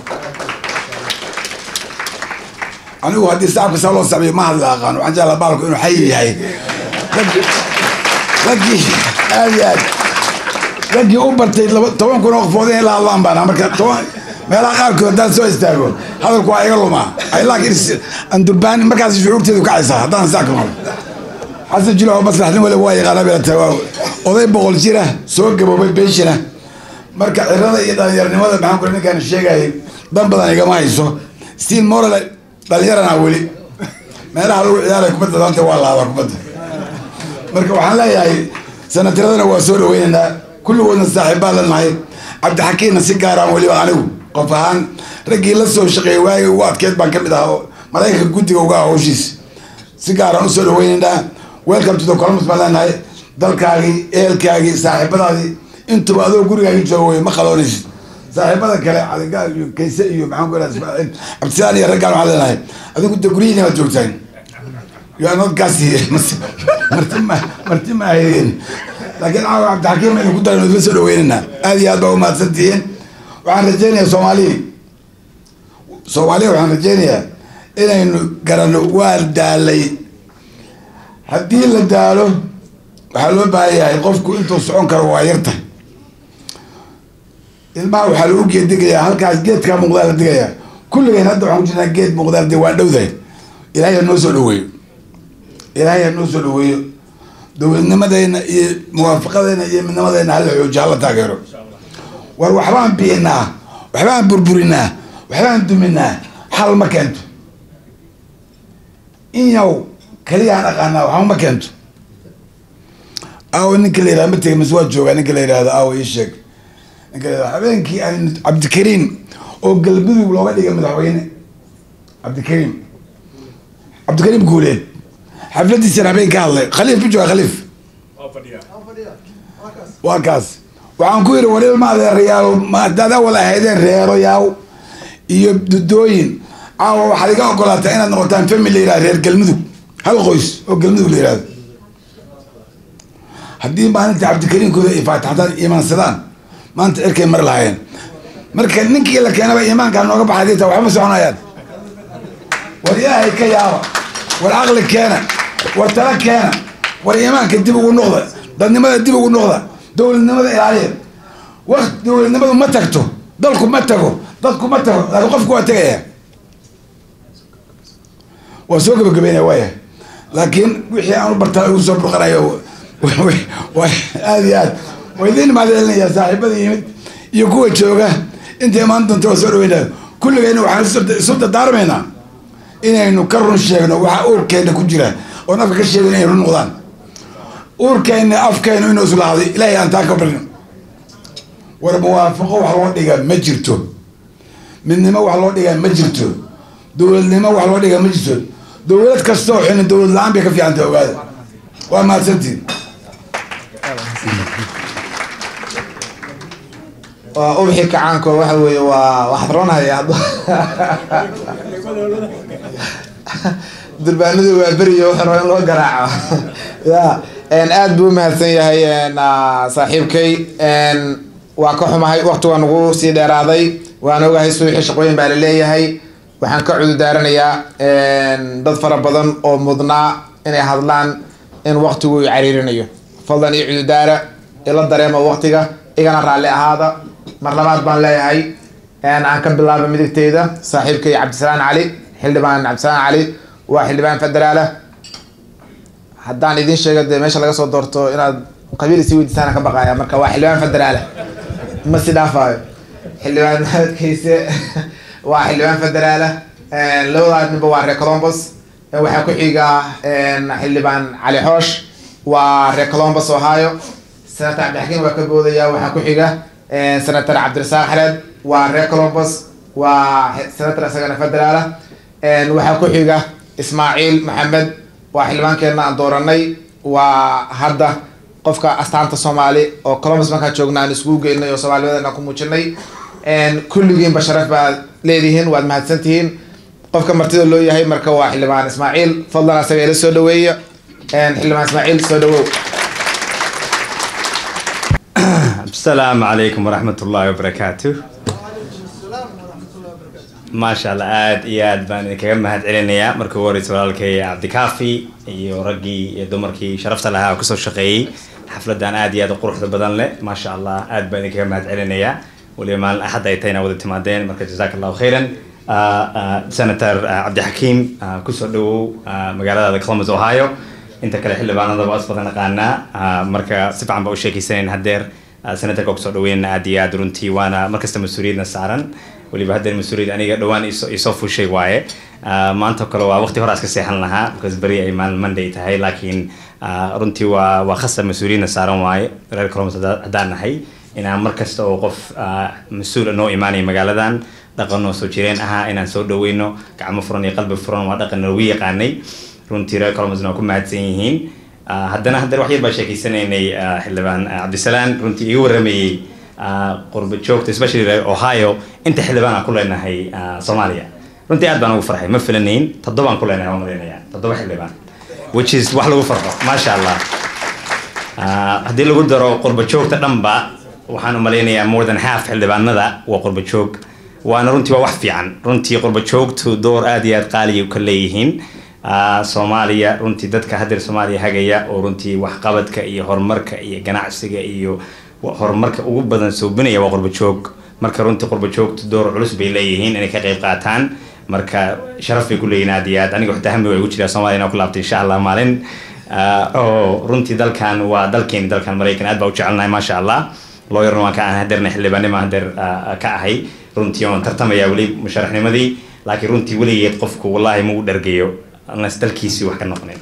anigu haddii sacabka saa loo sacbiyo ma hadla aqaano waxaan jeclaa baalku inuu xayi yahay Rag- raggii aad iyo aad raggii u bartay laba toban kun oo qofood inay la hadlaan baan ahaa. marka toban meelaha qaarkood haddaan soo istaago hadalku waa iga lumaa ay laakiin is- aan durbaani markaas shucuurteedu kacaysaa haddaan saa ka maro xasan jilo oo maslaxnin waliba waa yaqaana beelata waa oday boqol jira soo gaboobay beeshina marka cirada iyo dhalinyaranimada maxaan kule ninkaan sheegayay dan badan igama hayso stiil moral dhalinyarana weli meelaha lagu ciyaaray kubadda danta waa laabaa kubadda marka waxaan leeyahay sanatiradana waa soo dhaweynaynaa kulligoodna saaxiibbaa lanahay cabdixakiinna si gaaraan weliba anigu qof ahaan raggii la soo shaqeeyay waagii ugu adkeed baan ka mid ahaa oo maraykanka guddiga uga ah hawshiis si gaaraan usoo dhaweynaynaa welcome to the columbus baan leenahay dalkaagii ehelkaagii saaxiibadaadii intuba adoo gurigaagii jooga wey ma qaloonaysid saaxiibada kale caligaal iyo kayse iyo maxaan ku ihahda ismaaciil cabdisaan iyo raggaan waxaan leenahay adigu de guryihiina waad joogtaan you are not gassy marti ma marti ma ahaydeen laakiin caawa cabdixakiim aynu ku daran idla soo dhaweynaynaa aad iyo aad baa umahadsan tihiin waxaan rajaynayaa soomaaliya soomaaliya waxaan rajaynayaa inaynu garanno waa daalay haddii la daalo waxaa loo baahan yahay qofku intuu socon karo waa yarta ilmaha waxaa lagu geedigayaa halkaas geedkaa muuqdaa la digayaa kulligeen hadda waxaan ku jirnaa geed muuqdaa la dig waa dhowdahay ilaahay ha noo soo dhaweeyo ilaahay ha noo soo dhaweeyo dowladnimadeena iyo muwaafaqadeena iyo midnimadeena hala xoojiyo hala taageero war waxbaan biinaa waxbaan burburinaa waxbaan duminaa xal ma keento in yaw keliyaan aqaanaa waxba ma keento aawo ninka la yihahdo ma tegay mas waa joogaa ninka la yihahdo aawo ii sheeg ninka la yihahdo habeenkii aan cabdikariim oo galmudug looga dhigay madaxweyne cabdikariim cabdikariim guuleed xafladiisana habeen ka hadlay khaliif ma jooga khaliif waa kaas waxaan ku yidhi war ilma adeerayaal ma haddaad awal ahaydeen reeroyaaw iyo dudooyin caawa waxaad iga ogolaataa inaad noqotaan family la yihahdo reer galmudug hal qoys oo galmudug la yihahdo haddii maalinta cabdikariimkooda ay faataxdaan iimaansadaan maanta cirkay mari lahaayeen marka ninkii la keenaba iimaankaa nooga baxay dita waxba ma soconayaan war ilaahay ka yaaba war caqli keena war tala keena war iimaanka dib ugu noqda dadnimada dib ugu noqda dowladnimada ilaaliya waqt dowladnimadu ma tagto dalku ma tago dadku ma tago laakiin qofku waa tegaya waa soo gabagabeynaya waaya laakiin wixii aan u bartaa ugu soo burqanayo waa aad iyo aad waa idiin mahadcelinayaa saaxiibada yimid iyo kuwa jooga inta imaan doonta waa soo dhaweynaya kulligayna waxaan isu dardaarmaynaa inaynu ka run sheegno waxa uurkeena ku jira oon afka ka sheegin inay run noqdaan uurkeena afkeenu inuu islahday ilaahay aan taa ka barino war muwaafaqo wax loo dhiga ma jirto midnimo wax loo dhiga ma jirto dowladnimo wax loo dhiga ma jirto dowlad kastoo xina dowlad la-aan bay ka fiicantay ogaada waa mahadsantiin waa ubxi kacaanko waxa weeye waa waxaad roonhaya durbaanadu waa beriyo wuxuu raba in loo garaaco ya aad buu umahadsan yahay saaxiibkay waa ka xumahay wakti waa nagu sii dheeraaday waan ogahay suuxii shaqooyin baa laleeyahay waxaan ka cududaaranayaa dad fara badan oo mudnaa inay hadlaan in waktigu i cariirinayo fadlan iyo cududaara ila dareema waktiga igana raalli ahaada mar labaad baan leeyahay aan ka bilaaba midigteyda saaxiibkay cabdisalaan cali xildhibaan cabdisalaan cali waa xildhibaan federaala haddaan idin sheego dee meesha laga soo doorto inaad qabiil isi weydiisaan ka baqaya marka waa xildhibaan federaala ma si dhaafaayo xildhibaan maxamedkayse waa xildhibaan federaala labadaa ninba waa reer colombos waxaa ku xiga xildhibaan cali xoosh waa reer columbus ohio senator cabdixakiim waa ka boodaya waxaa ku xiga senator cabdirasaaq xareed waa reer columbus waa senator isagana federaala waxaa ku xiga ismaaciil maxamed waa xildhibaankeena aan dooranay waa hadda qofka astaanta soomaali oo columbus markaan joogna aan iskugu geynay oo soomaalinimadeena ku muujinay kulligiinba sharaf baad leedihiin waad mahadsantihiin qofka martida loo yahay marka waa xildhibaan ismaaciil fadlan asaga ila soo dhaweeya xildhibaan ismaaciil soo dhawow السلام عليكم ورحمة الله وبركاته ما شاء الله aad iyo aad baan idinkaga mahad celinayaa markii ugu horeysa walaalkay cabdikaafi iyo raggii iyo dumarkii sharafta lahaa oo kasoo shaqeeyey xafladan aad iyo aad u quruxda badan leh ma sha allah aad baan idinkaga mahad celinayaa weliba maalin axad ay tahayna wada timaadeen marka jazaak allahu khayran senator cabdixakiim kusoo dhawow magaalada columbus ohio inta kale xildhibaanada waa is badan naqaanaa marka si fiican baa u sheekeysanayn haddeer senatorka kusoo dhaweynna aad iyo aad runtii waana markasta mas-uuliyadna saaran weliba haddeer mas-uuliyad aniga dhowaan isoo fushay waaye maanta kale waa waqti hore iska seexan lahaa because beri ay maalin monday tahay laakiin runtii waa waa khasab mas-uuliyadna saaran waaye reer columbus haddaan nahay inaan mar kasta oo qof mas-uula noo imaanaya magaaladan dhaqan oo soo jireen ahaa inaan soo dhaweyno gacmo furan iyo qalbi furan waa dhaqan lagu yaqaanay runtii reer columbusna waa ku mahadsan yihiin haddana haddana wax yar baa sheekeysanaynay xildhibaan cabdisalaan runtii iga waramayey qurba joogta especially reer ohio inta xildhibaan aan ku leenahay soomaaliya runtii aad baan ugu farxay ma filanayn toddobaan ku leenahay waan malaynayaa toddoba xildhibaan which is wax lagu farxo maasha allah haddii lagu daro qurba joogta dhanba waxaan u malaynayaa more than half xildhibaanada waa qurba joog waana runtii waa wax fiican runtii qurba joogtu door aad iyo aad qaaliya ka leeyihiin soomaaliya runtii dadka haddeer soomaaliya hagaya oo runtii waxqabadka iyo horumarka iyo ganacsiga iyo horumarka ugu badan soobinaya waa qurba joog marka runtii qurba joogtu door culus bay leeyihiin inay ka qayb qaataan marka sharaf bay ku leeyihin aad iyo aad aniga xitaa hami waa igu jiraa soomaaliya inaan ku laabtay insha allah maalin oo runtii dalkan waa dalkeeni dalkan maraykan aad baa u jecelnahay maasha allah looyarna waan ka ahay haddeerna xildhibaannima haddeer ka ahay runtii oon tartamaya weli musharaxnimadii laakiin runtii weligeed qofku wallahi ma u dhargeeyo unless dalkiisii wax ka noqonin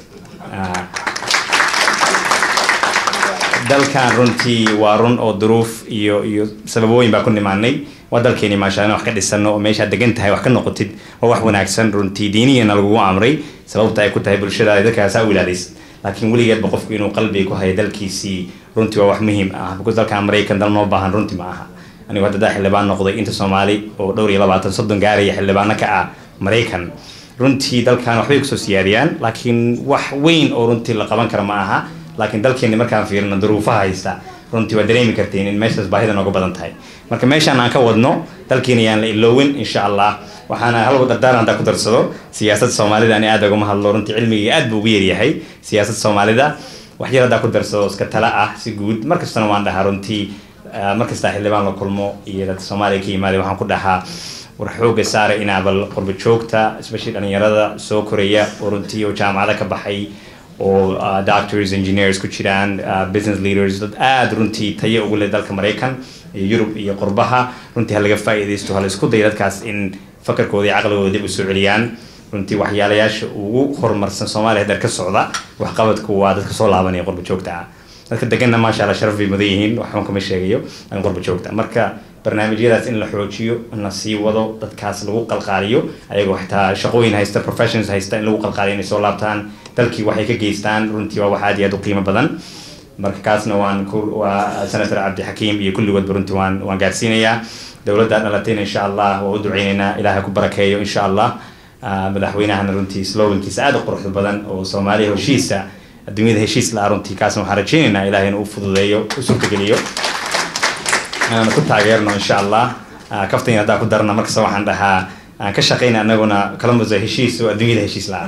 dalkan runtii waa run oo duruuf iyo iyo sababooyin baa ku nimaanay waa dalkeeni maasha wax ka dhisano oo meeshaad degan tahay wax ka noqotid waa wax wanaagsan runtii diiniyana lagugu amray sababta ay ku tahay bulshadaada dadkaasaa u ilaalisid laakiin weligeedba qofku inuu qalbiga ku hayo dalkiisii runtii waa wax muhiim ah because dalkan maraykan dal noo baahan runtii ma aha anigu hadda daa xildhibaan noqday inta soomaali oo dhowr iyo labaatan soddon gaaraya xildhibaano ka ah maraykan runtii dalkan waxbay kusoo siyaadiyaan laakiin wax weyn oo runtii la qaban kara ma aha laakiin dalkeeni markaan fiirino duruufaha haysta runtii waa dareemi kartiin in meeshaas baahida nooga badan tahay marka meeshaan aan ka wadno dalkeena yaan la iloowin insha allah waxaana halgu dardaaran haddaa ku darsado siyaasadda soomaalida ani aad ugama hadlo runtii cilmiga aad buu ugu yaryahay siyaasadda soomaalida wax yar haddaa ku darsado iska tala ah si guud markastana waan dhahaa runtii markastaa xildhibaan la kulmo iyo dadka soomaaliya ka yimaada waxaan ku dhahaa war xooga saara inaa bal qurba joogta especially dhalinyarada soo koraya oo runtii oo jaamacada ka baxay oo doctors engineers ku jiraan business leaders dad aada runtii tayo ugu leh dalka maraykan iyo yurub iyo qurbaha runtii ha laga faa'iidaysto ha la isku dayo dadkaas in fakarkooda iyo caqligooda dib u soo celiyaan runtii waxyaalayaasha ugu horumarsan soomaaliya haddeer ka socda waxqabadku waa dadka soo laabanaya qurba joogta ah dadka deganna maasha allah sharaf bay mudan yihiin waxban kama sheegayo aan qurba joogta marka barnaamijyadaas in la xoojiyo in la sii wado dadkaas lagu qalqaaliyo ayagoo xitaa shaqooyin haysta professions haysta in lagu qalqaaliyo inay soo laabtaan dalkii waxay ka geystaan runtii waa wax aad iyo aad u qiimo badan marka kaasna waan waa senator cabdixakiim iyo kulligoodba runtii waan waan gaarsiinayaa dowladda dhalatayna insha allah waa u duceynaynaa ilaahay ku barakeeyo insha allah madaxweynahana runtii slogankiisa aad u quruxda badan oo soomaaliya heshiisa adduunyada heshiis la runtii kaasna waxaan rajeynaynaa ilaahay inuu u fududeeyo u suurtageliyo aan ku taageerno insha allah kaftan haddaa ku darna markasta waxaan dhahaa aan ka shaqayna anaguna columbus heshiis oo adduunyada heshiis la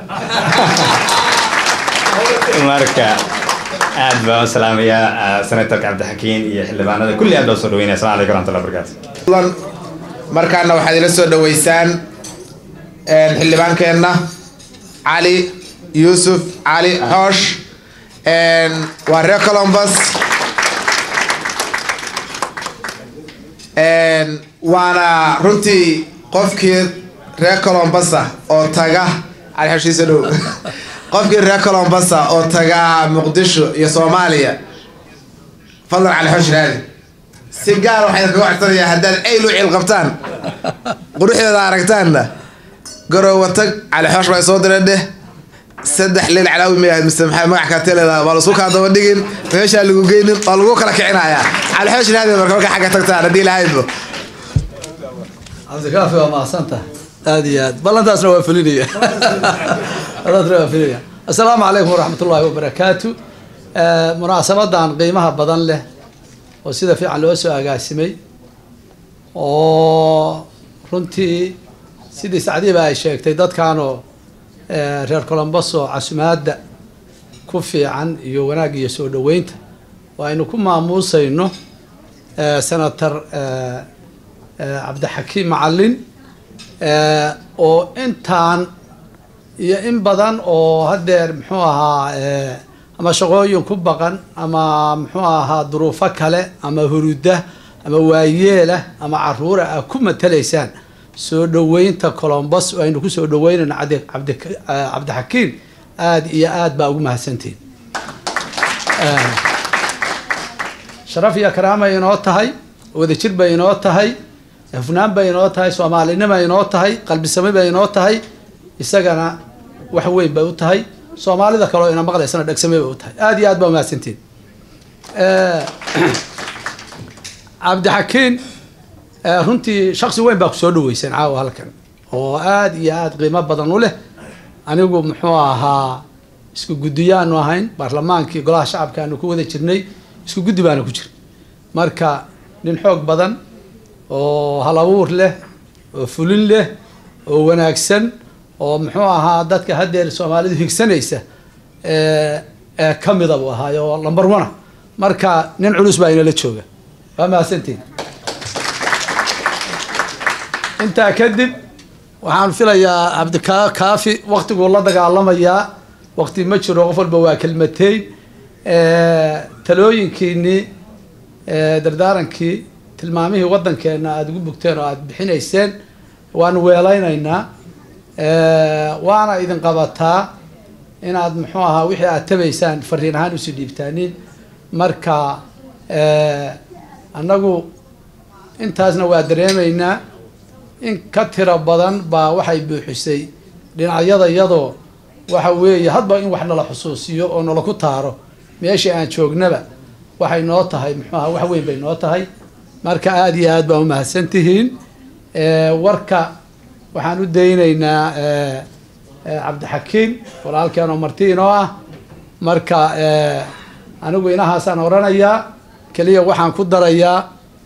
marka aad baan u salaamayaa senatorka cabdixakiin iyo xildhibaanada kulli aad baa soo dhaweynaya assalamu alaikum warahmatullahi wabarakatu markaana waxaad ila soo dhaweysaan xildhibaankeenna cali yuusuf cali xoosh waa reer columbus waana runtii qofkii reer columbus ah oo taga cali xoshiisa dhow qofkii reer colombasa oo tagaa muqdisho iyo soomaaliya fadlan cali xoosh raadi si gaar waxaan kaga codsanayaa haddaad ayl u ciil qabtaan quruxdeeda aragtaanna garoowa tag cali xoosh baa soo dira dheh saddex leel calaawi ma yahayd mise maxay magac kaa teleedaa waa lasku kaa daba dhigin meeshaa lagu geynin waa lagu kala kicinayaa cali xoosh raadi marka marka xagga tagtaan haddii lahaydbo cabdikaafi waa mahadsantaha aada iyo aad ballantaasna waa fulinaya ballantaasna waa fulinaya assalaamu calaykum waraxmat ullaahi wabarakaatu munaasabadan qiimaha badan leh oo sida fiican loo soo agaasimay oo runtii sidii sacdiiba ay sheegtay dadkaanoo reer colomboso casumaadda ku fiican iyo wanaag iyo soo dhoweynta oo aynu ku maamuusayno senator cabdixakiim macalin oo intaan iyo in badan oo haddeer muxuu ahaa ama shaqooyin ku baqan ama muxuu ahaa duruufo kale ama huruda ama waayeelah ama caruura ah ku matalaysaan soo dhoweynta colombos oo aynu kusoo dhoweynayno cabdi cabdi cabdixakiim aada iyo aad baa ugu mahadsantihin sharaf iyo karaamay inoo tahay wadajir bay inoo tahay hufnaan bay inoo tahay soomaalinima inoo tahay qalbisami bay inoo tahay isagana wax weyn bay u tahay soomaalida kaleo ina maqlaysana dhegsame bay u tahay aada iyo aad baa umahadsantiin cabdixakiin runtii shaksi weyn baa kusoo dhaweyseen caawa halkan oo aada iyo aada qiimo badan u leh anigu muxuu ahaa isku guddiyaanu ahayn baarlamaankii golaha shacabka aanu ku wada jirnay isku guddi baana ku jira marka nin xoog badan oo hal abuur leh oo fulin leh oo wanaagsan oo muxuu ahaa dadka haddeer soomaalidu higsanaysa ee ka mida buu ahaay oo lamber ona marka nin culus baa inala jooga waa mahadsantiin intaa kadib waxaan filayaa cabdika kaafi waktiguu la dagaalamayaa wakti ma jiro qof walba waa kelmateyn talooyinkiinii dardaarankii tilmaamihii waddankeena aada ugu bugteen oo aada bixinayseen waanu weelaynaynaa waana idin qabataa inaad muxuu ahaa wixii aad tabaysaan fariin ahaan usii dhiibtaanin marka annagu intaasna waa dareemaynaa in ka tiro badan baa waxay buuxisay dhinacyada iyadoo waxa weeye hadba in wax nala xusuusiyo oo nala ku taaro meeshii aan joognaba waxay noo tahay muxuu ahaa wax weyn bay noo tahay marka aada iyo aad baa umahadsan tihiin warka waxaan u daynaynaa cabdixakiim walaalkeen oo marti inoo ah marka anigu inahaasaan oranayaa keliya waxaan ku darayaa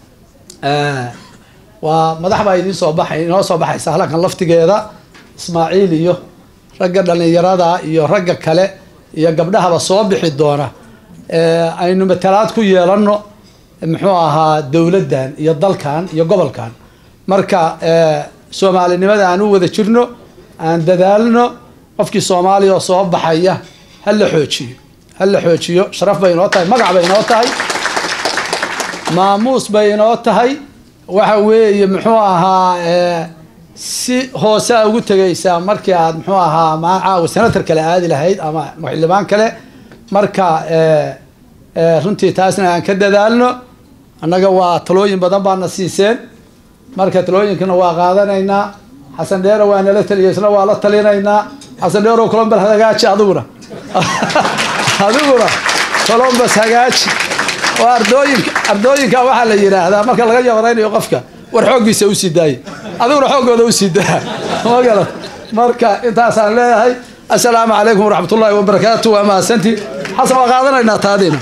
waa madax baa idiin soo baxay inoo soo baxaysa halkan laftigeeda ismaaciil iyo ragga dhalinyarada iyo ragga kale iyo gabdhahaba soo bixi doona aynu matalaad ku yeelano muxuu ahaa dowladdan iyo dalkan iyo gobolkan marka soomaalinimada aan u wada jirno aan dadaalno qofkii soomaaliya oo soo baxaya ha la xoojiyo ha la xoojiyo sharaf bay inoo tahay magac bay inoo tahay maamuus bay inoo tahay waxa weeye muxuu ahaa si hoose a ugu tegaysaa markii aad muxuu ahaa macaawa senator kale aadi lahayd ama xildhibaan kale marka runtii taasna aan ka dadaalno annaga waa talooyin badan baana siiseen marka talooyinkana waa qaadanaynaa xasan dheero waa nala taliya isna waa la talinaynaa xasan dheero colombus hagaaji adiguna adiguna colombus hagaaji oo ardooyinka ardooyinka waxaa la yidhaahdaa marka laga yabaraynayo qofka war xooggiisa usii daaya adiguna xooggooda usii daa magala marka intaasaan leeyahay assalaamu calaykum waraxmat ullaahi wabarakaatu waa mahadsantii xasan waa qaadanaynaa taadiina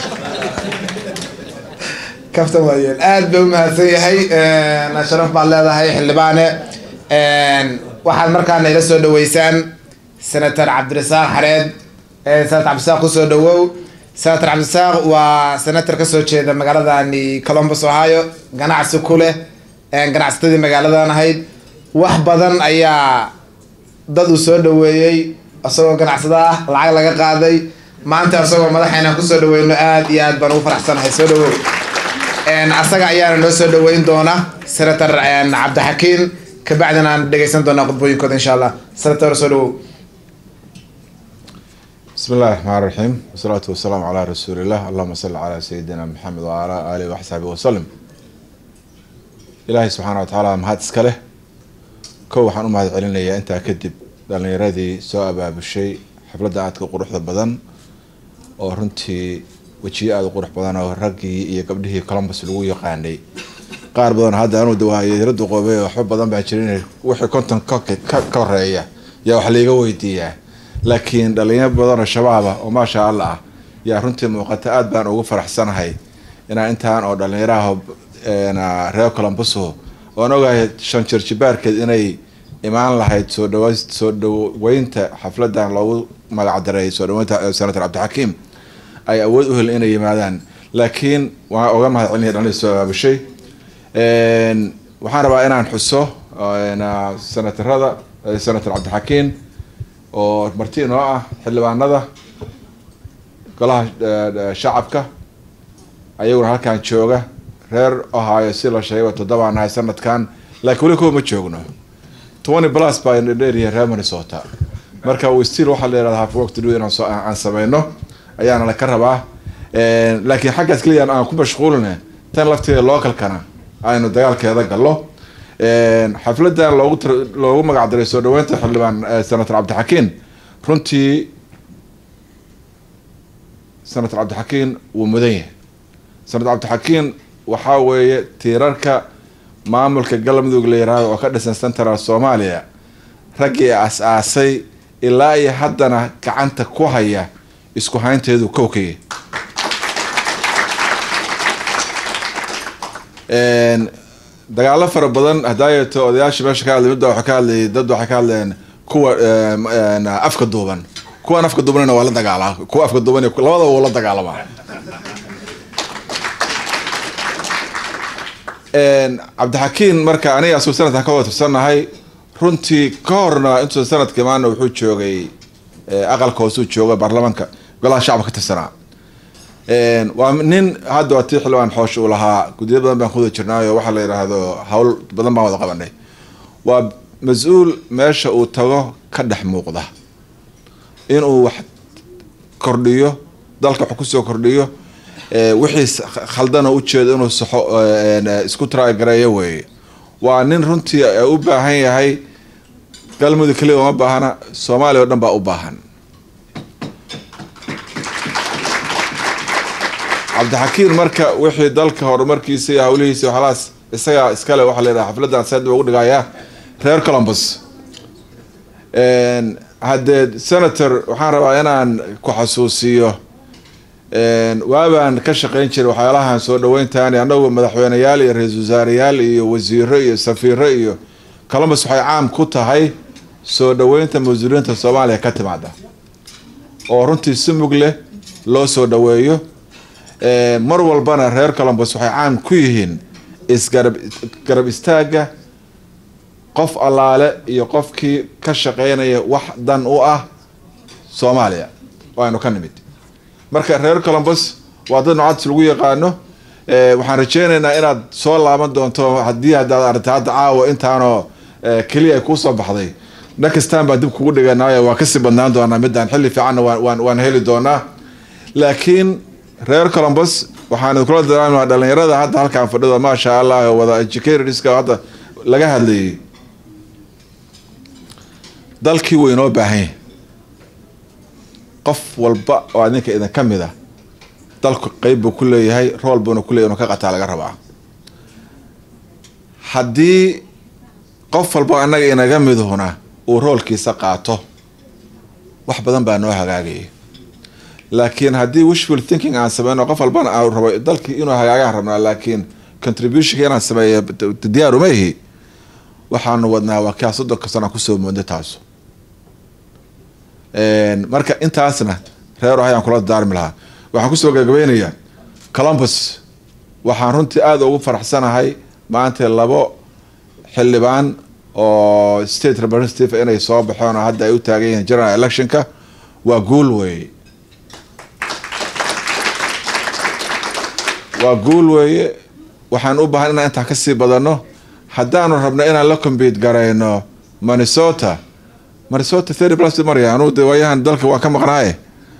kaftan waayeel aad bay u mahadsan yahay sharaf baad leedahay xildhibaane waxaad markaana ila soo dhaweysaan senator cabdirasaaq xareed senator cabdirasaaq kusoo dhawow senator cabdirasaaq waa senator kasoo jeeda magaaladani columbus ohio ganacsi ku leh ganacsatadii magaaladan ahayd wax badan ayaa dad uu soo dhaweeyey isagoo ganacsado ah lacag laga qaaday maanta isagoo madaxeena kusoo dhaweyno aad iyo aad baan ugu faraxsanahay soo dhawow asaga ayaana noo soo dhaweyn doona senator cabdixakiin kabacdina aan dhegeysan doonaa khudbooyinkooda insha allah senator soo dhawow بسم الله الرحمن الرحيم والصلاة والسلام على رسول الله اللهم صل على سيدنا محمد وعلى آله وصحبه وسلم إلهي سبحانه وتعالى mahad iska leh kow waxaan u mahad celinayaa intaa kadib dhalinyaradii soo abaabushay xafladda aadka quruxda badan oo runtii wejiyo aada u qurux badan oo raggii iyo gabdhihii columbus lagu yaqaanay qaar badan hadda anuu dawaayadirada qoobey waxba badan baa jirin wixii konton ka ka horeeya yaa wax laiga weydiiyaa laakiin dhalinyaro badan oo shabaaba oo maasha allah ah yaa runtii muuqata aada baan ugu faraxsanahay inaan intaan oo dhalinyaraha reer colombuso oan ogahay shan jir jibaarkeed inay imaan lahayd soo dhawa soo dhaweynta xafladan loogu magacdaray soo dhaweynta senator cabdixakiim ay awood u helin inay yimaadaan laakiin waan oga mahad celinaya dhalin soo abaabushay waxaan rabaa inaan xuso senatarada senator cabdixakiim oo marti inoo ah xildhibaanada golaha shacabka ayaguna halkan jooga reer ohio si la sheegay toddobaan nahay sanadkan laakiin weli kuwa ma joogno twenty plus baa dheeryahay reer minnesota marka still waxaa la yihahda half work to do inaan soo aan sameyno ayaana la ka rabaa laakiin xaggaas keliya aan ku mashquulina tan lafteeda localkana aynu dagaalkeeda gallo xafladan loogu loogu magacdaray soo dhaweynta xildhibaan senator cabdixakiin runtii senator cabdixakiin wuu mudan yahay senator cabdixakiin waxaa weeye tiirarka maamulka galmudug la yiraahdo oo ka dhisan central soomaaliya raggii as-aasay ilaa iyo haddana gacanta ku haya isku haynteedu kowkaya dagaalo fara badan hadaayeeto odayaasha meesha ka hadlay midba waxay ka hadlayay dad waxay ka hadleen kuwa afka duuban kuwan afka duubanna waa la dagaalaa kuwa afka duuban labadaba wuu la dagaalamaa cabdixakiin marka aniga asuu sanadkan ka wada tirsannahay runtii ka horna intuu sanadka imaana wuxuu joogay aqalka hoosuu jooga baarlamaanka golaha shacabka ka tirsanaa waa nin hadda waa tii xildhibaan xoosh uu lahaa guddiyo badan baan kuwada jirnaayo waxaa la yidhaahdo hawl badan baan wada qabanay waa mas-uul meesha uu tago ka dhex muuqda inuu wax kordhiyo dalka wax kusoo kordhiyo wixii khaldana ujeedo inuu saxo isku taraagareeyo weeye waa nin runtii u baahan yahay galmudug keliya uma baahana soomaaliya o dhan baa u baahan cabdixakiin marka wixii dalka horumarkiisa iyo hawlihiisa waxalaas isagaa iskale waxaa la yidhaha xafladan saad ugu dhigayaa reer columbus haddee senator waxaan rabaa inaan ku xasuusiyo waabaan ka shaqeyn jiray waxyaalahan soo dhaweyntaani annagu madaxweyneyaal iyo ra-iisul wasaareyaal iyo wasiiro iyo safiiro iyo columbus waxay caam ku tahay soo dhaweynta mas-uuliyiinta soomaaliya ka timaada oo runtii si mug leh loo soo dhaweeyo mar walbana reer columbus waxay caan ku yihiin isgarab garab istaagga qof allaale iyo qofkii ka shaqeynaya wax dan u ah soomaaliya oo aynu ka nimid marka reer columbus waa dad nocads lagu yaqaano waxaan rajeynaynaa inaad soo laaban doonto haddii haddaad aragta hadda caawa intaanoo keliya ay kuusoo baxday nakastaan baa dib kugu dhiganaayo waa kasii badnaan doonaa midaan xilli fiicanna waan waan heli doonaa laakiin reer columbus waxaan kula daraama dhalinyarada hadda halkaan fadhida maasha allah wada educatedska hadda laga hadlayay dalkii way inoo baahan yahay qof walba oo adinka idin ka mid a dalku qeyb buu ku leeyahay rool buuna ku leyahy inuu ka qataa laga rabaa haddii qof walba annaga inaga midhuna uu roolkiisa qaato wax badan baa noo hagaagaya laakiin haddii wishful thinking aan sameyno qof walbana aan rabo dalkii inuu hagaagaan rabnaa laakiin contributionka inaan sameeyo diyaaruma ihi waxaanu wadnaa waa kaa soddonka sana kusoo mooda taasu marka intaasna reer ayaan kula daarmi lahaa waxaan kusoo gabagabeynayaa columbus waxaan runtii aada ugu faraxsanahay maanta labo xildhibaan oo state representative inay soo baxeen oo hadda ay u taagan yihiin general electionka waa guul weeye waa guul weeye waxaan u baahan inaan intaa kasii badano haddaanu rabno inaan la compete garayno minnesota minnesota thirty plus marya anuu de waayahan dalka waan ka maqnaaye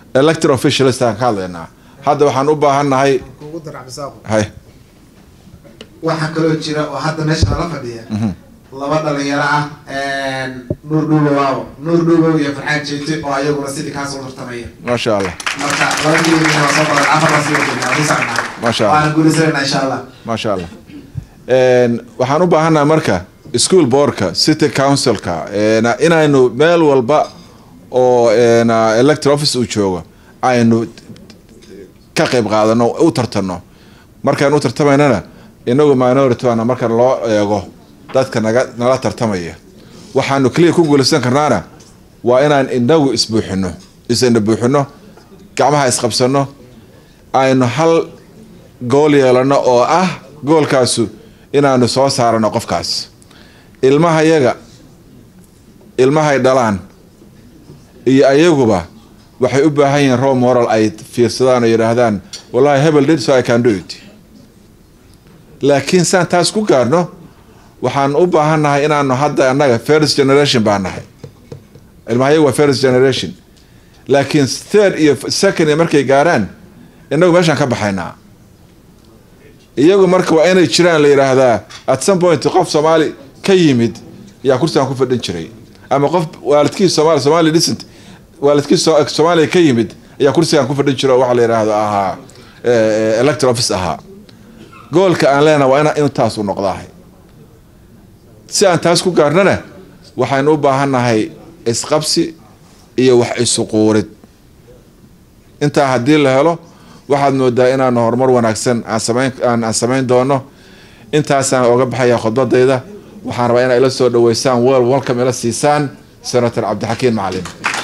elected officialist aan ka hadlaynaa hadda waxaan u baahannahay kugu dar cabdisaaqo hay waxaa kaloo jira oo hadda meesha nala fadhiya laba dhalinyaro ah nuur dhuubow aabo nuur dhuubow iyo farxaan jeete oo ayaguna city council tartamaya maasha allah marka labadii waa soo qoran afar baa sii wadana sii socnaa maasha allah waana guulaysanayna insha allah maasha allah waxaan u baahannahay marka school boardka city councilka inaynu meel walba oo elected office uu joogo aynu ka qayb qaadano u tartano markaan u tartamaynana inagu minority waana marka loo eego dadka naga nala tartamaya waxaanu keliya ku guulaysan karnaana waa inaan inagu isbuuxino isina buuxino gacmaha isqabsano aynu hal gool yeelano oo ah goolkaasu inaanu soo saarano qofkaas ilmaha yaga ilmahay dhalaan iyo ayaguba waxay u baahan yihiin role moral ay fiirsadaan oo yidhaahdaan wallahi hebel did so I can do it laakiin saan taas ku gaarno waxaan u baahannahay inaanu hadda annaga first generation baa nahay ilmahayagu waa first generation laakiin third iyo second iyo markay gaaraan inagu meeshaan ka baxaynaa iyagu marka waa inay jiraan la yidhaahdaa at some point qof soomaali ka yimid ayaa kursigan ku fadhin jiray ama qof waalidkiis somaali somali decent waalidkiis soomaaliya ka yimid ayaa kursigan ku fadhin jira oo waxa la yidhaahdo ahaa electoral office ahaa goolka aan leenaha waa ina intaas u noqdahay si aan taas ku gaarnana waxaynu u baahannahay isqabsi iyo wax isuquurid intaa haddii la helo waxaad moodaa inaanu horumar wanaagsan aan samayn aan aan samayn doono intaasaan oga baxaya khudbadayda waxaan rabaa inaa ila soo dhaweysaan wel welcome ila siisaan senator cabdixakiin macalin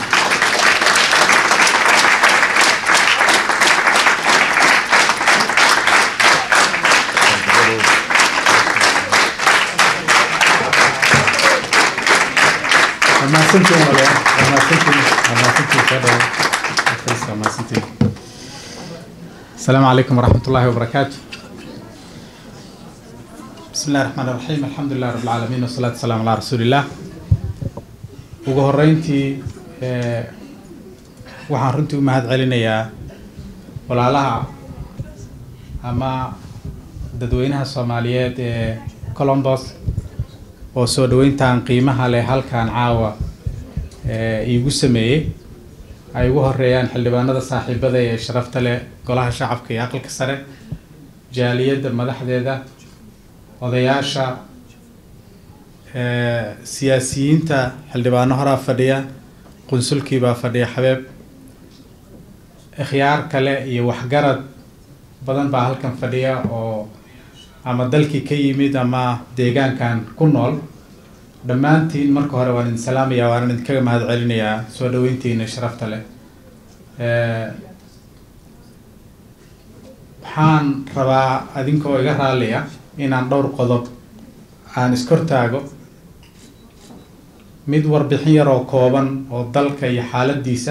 السلام عليكم ورحمة الله وبركاته بسم الله الرحمن الرحيم الحمد لله رب العالمين والصلاة والسلام على رسول الله ugu horeyntii waxaan runtii u mahad celinayaa walaalaha ama dadweynaha soomaaliyeed ee colombos oo soo dhaweyntan qiimaha leh halkan caawa iigu sameeyey ay ugu horeeyaan xildhibaanada saaxiibada ee sharafta leh golaha shacabka iyo aqalka sare jaaliyadda madaxdeeda odayaasha siyaasiyiinta xildhibaano horaa fadhiya qunsulkiibaa fadhiya xabeeb ikhyaar kale iyo waxgarad badan baa halkan fadhiya oo ama dalkii ka yimid ama deegaankan ku nool dhammaantiin marka hore waan idin salaamayaa waan idinkaga mahad celinayaa soo dhaweyntiina sharafta leh waxaan rabaa adinkoo iga raalliya inaan dhowr qodob aan iskortaago mid warbixin yar oo kooban oo dalka iyo xaaladiisa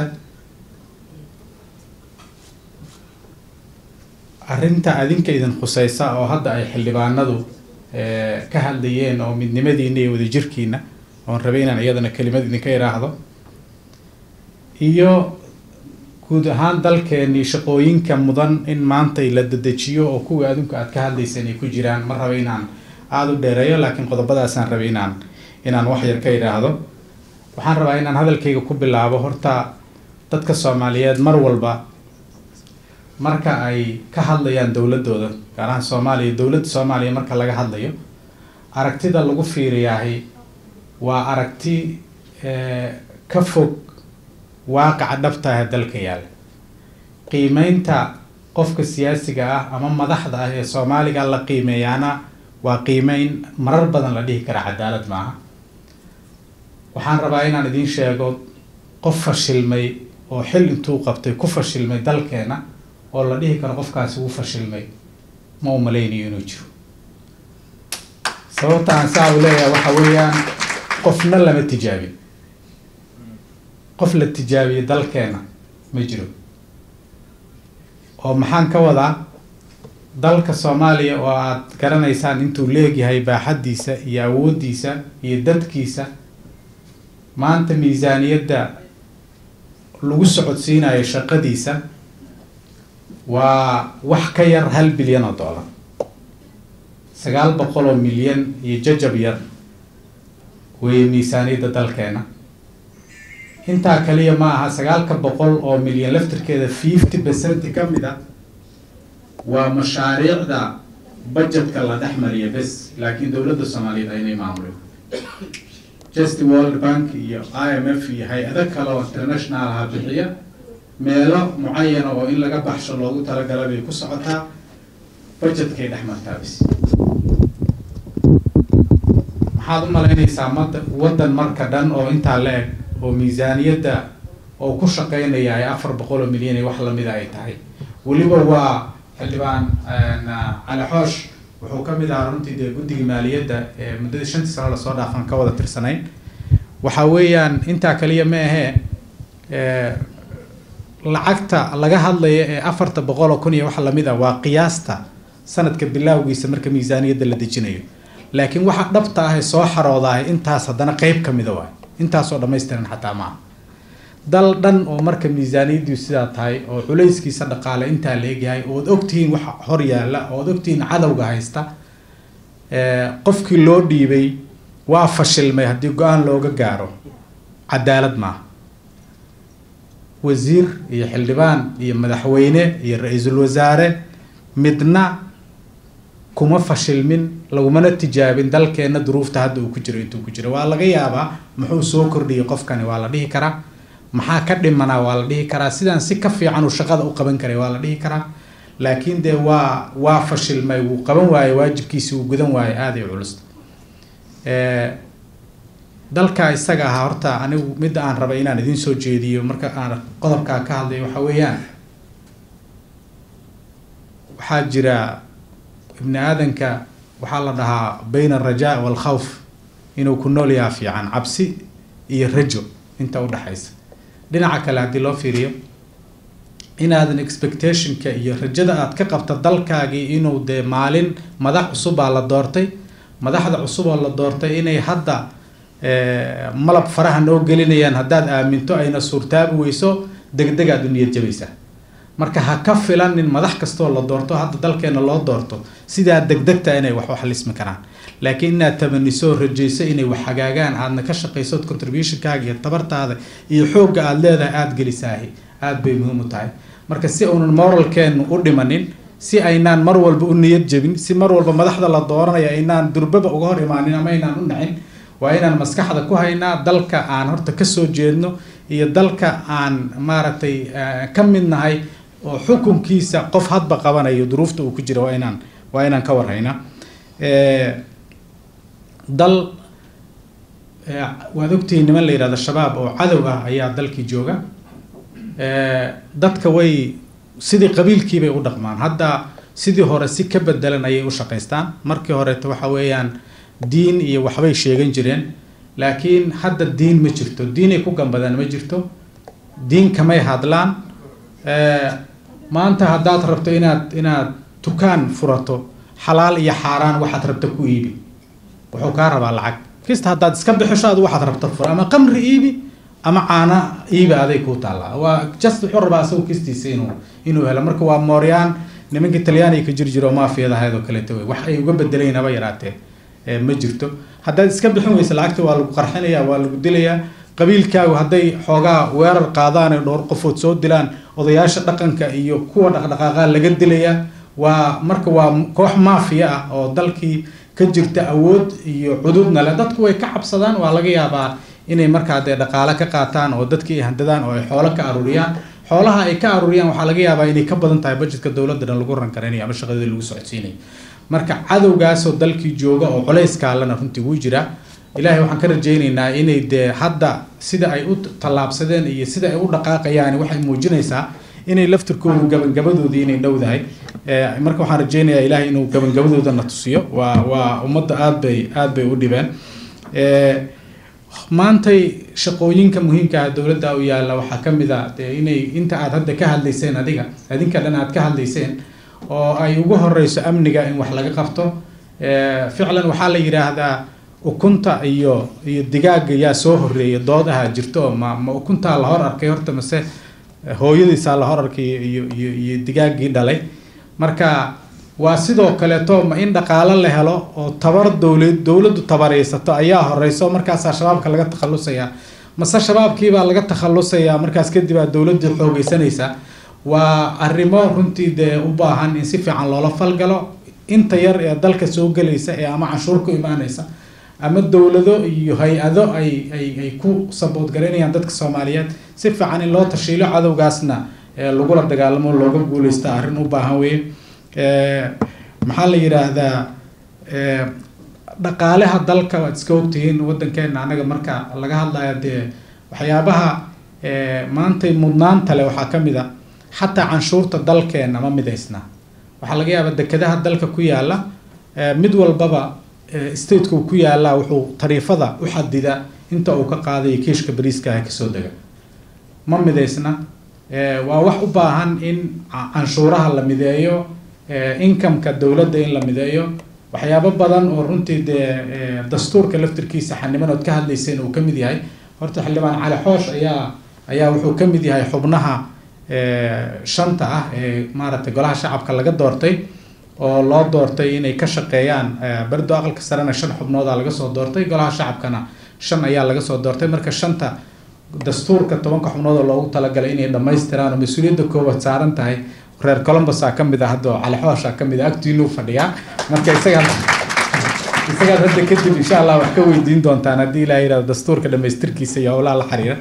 arrinta adinka idin khuseysa oo hadda ay xildhibaanadu ka hadlayeen oo midnimadiina iyo wadajirkiina oon rabay inaan iyadana kelimad idinka iraahdo iyo guud ahaan dalkeenii shaqooyinka mudan in maanta la dedejiyo oo kuwii adinku aad ka hadlayseen ay ku jiraan ma raba inaan aada u dheereeyo laakiin qodobadaasaan rabay inaan inaan wax yar ka idhaahdo waxaan rabaa inaan hadalkayga ku bilaabo horta dadka soomaaliyeed mar walba marka ay ka hadlayaan dowladooda gaar ahaan soomaaliya dowladda soomaaliya marka laga hadlayo aragtida lagu fiiriyaahi waa aragti ka fog waaqaca dhabta ee dalka yaalla qiimeynta qofka siyaasiga ah ama madaxda ah ee soomaaliga la qiimeeyaana waa qiimeyn marar badan la dhihi kara cadaalad maaha waxaan rabaa inaan idiin sheego qof fashilmay oo xil intuu qabtay ku fashilmay dalkeena oo la dhihi karo qofkaasi wuu fashilmay ma u malaynayo inuu jiro sababta aan saa u leeyahay waxa weeyaan qofna lama tijaabin qof la tijaabiyey dalkeena ma jiro oo maxaan ka wadaa dalka soomaaliya oo aad garanaysaan intuu leegyahay baaxaddiisa iyo awooddiisa iyo dadkiisa maanta miisaaniyadda lagu socodsiinayo shaqadiisa waa wax ka yar hal bilyan oo dollar sagaal boqol oo milyan iyo jajab yar weeye miisaaniyadda dalkeena intaa kaliya ma aha sagaalka boqol oo milyan laftirkeeda fifty percent ka mid a waa mashaariicda budgetka la dhex mariya bes laakiin dowladda soomaaliyeed aynay maamulin just world bank iyo i m f iyo hay-ado kale oo international aha bixiya meelo mucayana oo in laga baxsho loogu talagala bay ku socotaa budgetkay dhex martaa bes maxaad u malaynaysaa mada waddan marka dhan oo intaa la eg oo miisaaniyadda oo ku shaqeynaya ay afar boqol oo milyan iyo wax lamida ay tahay weliba waa xildhibaan cali xoosh wuxuu ka mid ahaa runtii dee guddiga maaliyadda ee muddadii shantii sano lasoo dhaafan ka wada tirsanayn waxa weeyaan intaa kaliya ma ahee lacagta laga hadlaya ee afarta boqol oo kun iyo wax lamid ah waa qiyaasta sanadka bilaawgiisa marka miisaaniyadda la dejinayo laakiin waxa dhabta ah ee soo xaroodahay intaas haddana qeyb ka mida waay intaasoo dhammaystiran xataa maaha dal dhan oo marka miisaaniyaddu sidaa tahay oo culayskiisa dhaqaale intaa la egyahay ood ogtihiin waxa hor yaalla ood ogtihiin cadowga haysta qofkii loo dhiibay waa fashilmay haddii go-aan looga gaaro cadaalad maaha wasiir iyo xildhibaan iyo madaxweyne iyo ra-iisul wasaare midna kuma fashilmin lagumana tijaabin dalkeenna duruufta hadda uu ku jiro intuu ku jiro waa laga yaabaa muxuu soo kordhiyay qofkani waa la dhihi karaa maxaa ka dhimanaa waa la dhihi karaa sidaan si ka fiican uu shaqada u qaban karay waa la dhihi karaa laakiin dee waa waa fashilmay wuu qaban waaye waajibkiisi wuu gudan waaye aaday culusta dalka isaga ahaa horta anigu midda aan rabay inaan idiin soo jeediyo marka aan qodobkaa ka hadlay waxa weeyaan waxaa jira ibni aadanka waxaa la dhahaa bayna alrajaa waalkhawf inuu ku nool yaha fiican cabsi iyo rajo inta u dhexaysa dhinaca kale haddii loo fiiriyo inaadan expectationka iyo rajada aad ka qabta dalkaagii inuu dee maalin madax cusubaa la doortay madaxda cusub oo la doortay inay hadda malab faraha noo gelinayaan haddaad aaminto ayna suurtaabi weyso degdeg aad u niyad jabaysaa marka ha ka filanin madax kastoo la doorto hadda dalkeena loo doorto sidaa degdegta inay wax waxlismi karaan laakiin inaad tabaniso rajayso inay wax hagaagaan aadna ka shaqaysood contributionkaaga iyo tabartaada iyo xoogga aada leedahay aada gelisaahi aada bay muhiim u tahay marka si uunan moralkeenu u dhimanin si aynaan mar walba u niyad jebin si mar walba madaxda la dooranaya aynaan durbaba uga hor imaanin ama aynaan u nacin waa inaan maskaxda ku haynaa dalka aan horta kasoo jeedno iyo dalka aan maaragtay ka mid nahay oo xukunkiisa qof hadba qabanayo duruufta uu ku jira waa inaan waa inaan ka warhaynaa dal waad ogtihiin niman la yidhahdo shabaab oo cadow ah ayaa dalkii jooga dadka way sidii qabiilkiibay u dhaqmaan hadda sidii hore si ka bedelan ayay u shaqaystaan markii horeeto waxa weeyaan diin iyo waxbay sheegan jireen laakiin hadda diin ma jirto diinay ku gambadaan ma jirto diin kamay hadlaan maanta haddaad rabto inaad inaad dukaan furato xalaal iyo xaaraan waxaad rabta ku iibi wuxuu kaa rabaa lacag kista haddaad iska bixisho adu waxaad rabta fura ama qamri iibi ama caana iibi aday kuu taallaa waa just wuxuu rabaa asagu kistiisa inuu inuu helo marka waa mooryaan nimankii talyaaniga ka jiri jiro maafiyadahayd oo kaleeto wey wax ay uga bedelayn haba yaraatee ma jirto haddaad iska bixin weysa lacagta waa lagu qarxinayaa waa lagu dilayaa qabiilkaagu hadday xoogaa weerar qaadaan ee dhowr qofood soo dilaan odayaasha dhaqanka iyo kuwa dhaqdhaqaaqa laga dilayaa waa marka waa koox maafiya ah oo dalkii ka jirta awood iyo cududna leh dadku way ka cabsadaan waa laga yaabaa inay markaa dee dhaqaale ka qaataan oo dadkii ay handadaan oo ay xoolo ka aruuriyaan xoolaha ay ka aruuriyaan waxaa laga yaabaa inay ka badan tahay budgetka dowladda dhan lagu rankaraynayo ama shaqadii lagu socodsiinayo marka cadowgaasoo dalkii jooga oo culayskaalana runtii wuu jiraa ilaahay waxaan ka rajaynaynaa inay dee hadda sida ay u tallaabsadeen iyo sida ay u dhaqaaqayaan waxay muujinaysaa inay laftirkoodu gabagabadoodii inay dhowdahay marka waxaan rajaynayaa ilaahay inuu gabagabadooda na tusiyo waa waa ummadda aad bay aad bay u dhibeen maantay shaqooyinka muhiimka ah dowladda u yaalla waxaa ka mid a dee inay inta aad hadda ka hadlayseen adiga adinka dhan aad ka hadlayseen oo ay ugu horeyso amniga in wax laga qabto ficlan waxaa la yidhaahdaa ukunta iyo iyo digaaga yaa soo horeeya dood ahaa jirto oo ma ma ukuntaa la hor arkay horta mase hooyadiisaa la hor arkay iyo iyo iyo digaaggii dhalay marka waa sidoo kaleeto ma in dhaqaalo la helo oo tabar dowlad dowladdu tabaraysato ayaa horeyso markaasaa shabaabka laga takhalusayaa mase shabaabkiibaa laga takhalusayaa markaas kadib aa dowladdii xoogeysanaysaa waa arrimo runtii dee u baahan in si fiican loola falgalo inta yar ee dalka soo gelaysa ee ama canshuur ku imaanaysa ama dowlado iyo hay-ado ay ay ay ku sabood garaynayaan dadka soomaaliyeed si fiican in loo tashiilo cadowgaasna ee lagula dagaalamo looga guuleysta arrin u baahan weye maxaa la yidhaahdaa dhaqaalaha dalka waad iska ogtihiin wadankeena anaga marka laga hadlayo dee waxyaabaha maantay mudnaanta leh waxaa ka mid a xataa canshuurta dalkeena ma midaysna waxaa laga yaabaa dekedaha dalka ku yaala mid walbaba stateka uu ku yaalaa wuxuu tariifada u xadida inta uu ka qaadayo kiishka bariiska ah kasoo dega ma midaysna waa wax u baahan in canshuuraha la mideeyo incomeka dowladda in la mideeyo waxyaabo badan oo runtii dee dastuurka laftirkiisa xaniman ood ka hadlayseen uu ka mid yahay horta xildhibaan cali xoosh ayaa ayaa wuxuu ka mid yahay xubnaha shanta ah ee maaragtay golaha shacabka laga doortay oo loo doortay inay ka shaqeeyaan berdo aqalka sarena shan xubnooda laga soo doortay golaha shacabkana shan ayaa laga soo doortay marka shanta dastuurka tobanka xubnood oo loogu talagalay inay dhammaystiraan oo mas-uuliyadda koowaad saaran tahay reer colombusa ka mid ah hadda cali xoosha ka mid ah agtiinuu fadhiyaa marka isagaa isagaad hadda kadib insha allah wax ka weydiin doontaan haddii ilaah yidhahdo dastuurka dhammaystirkiisa iyo howlaha la xiriira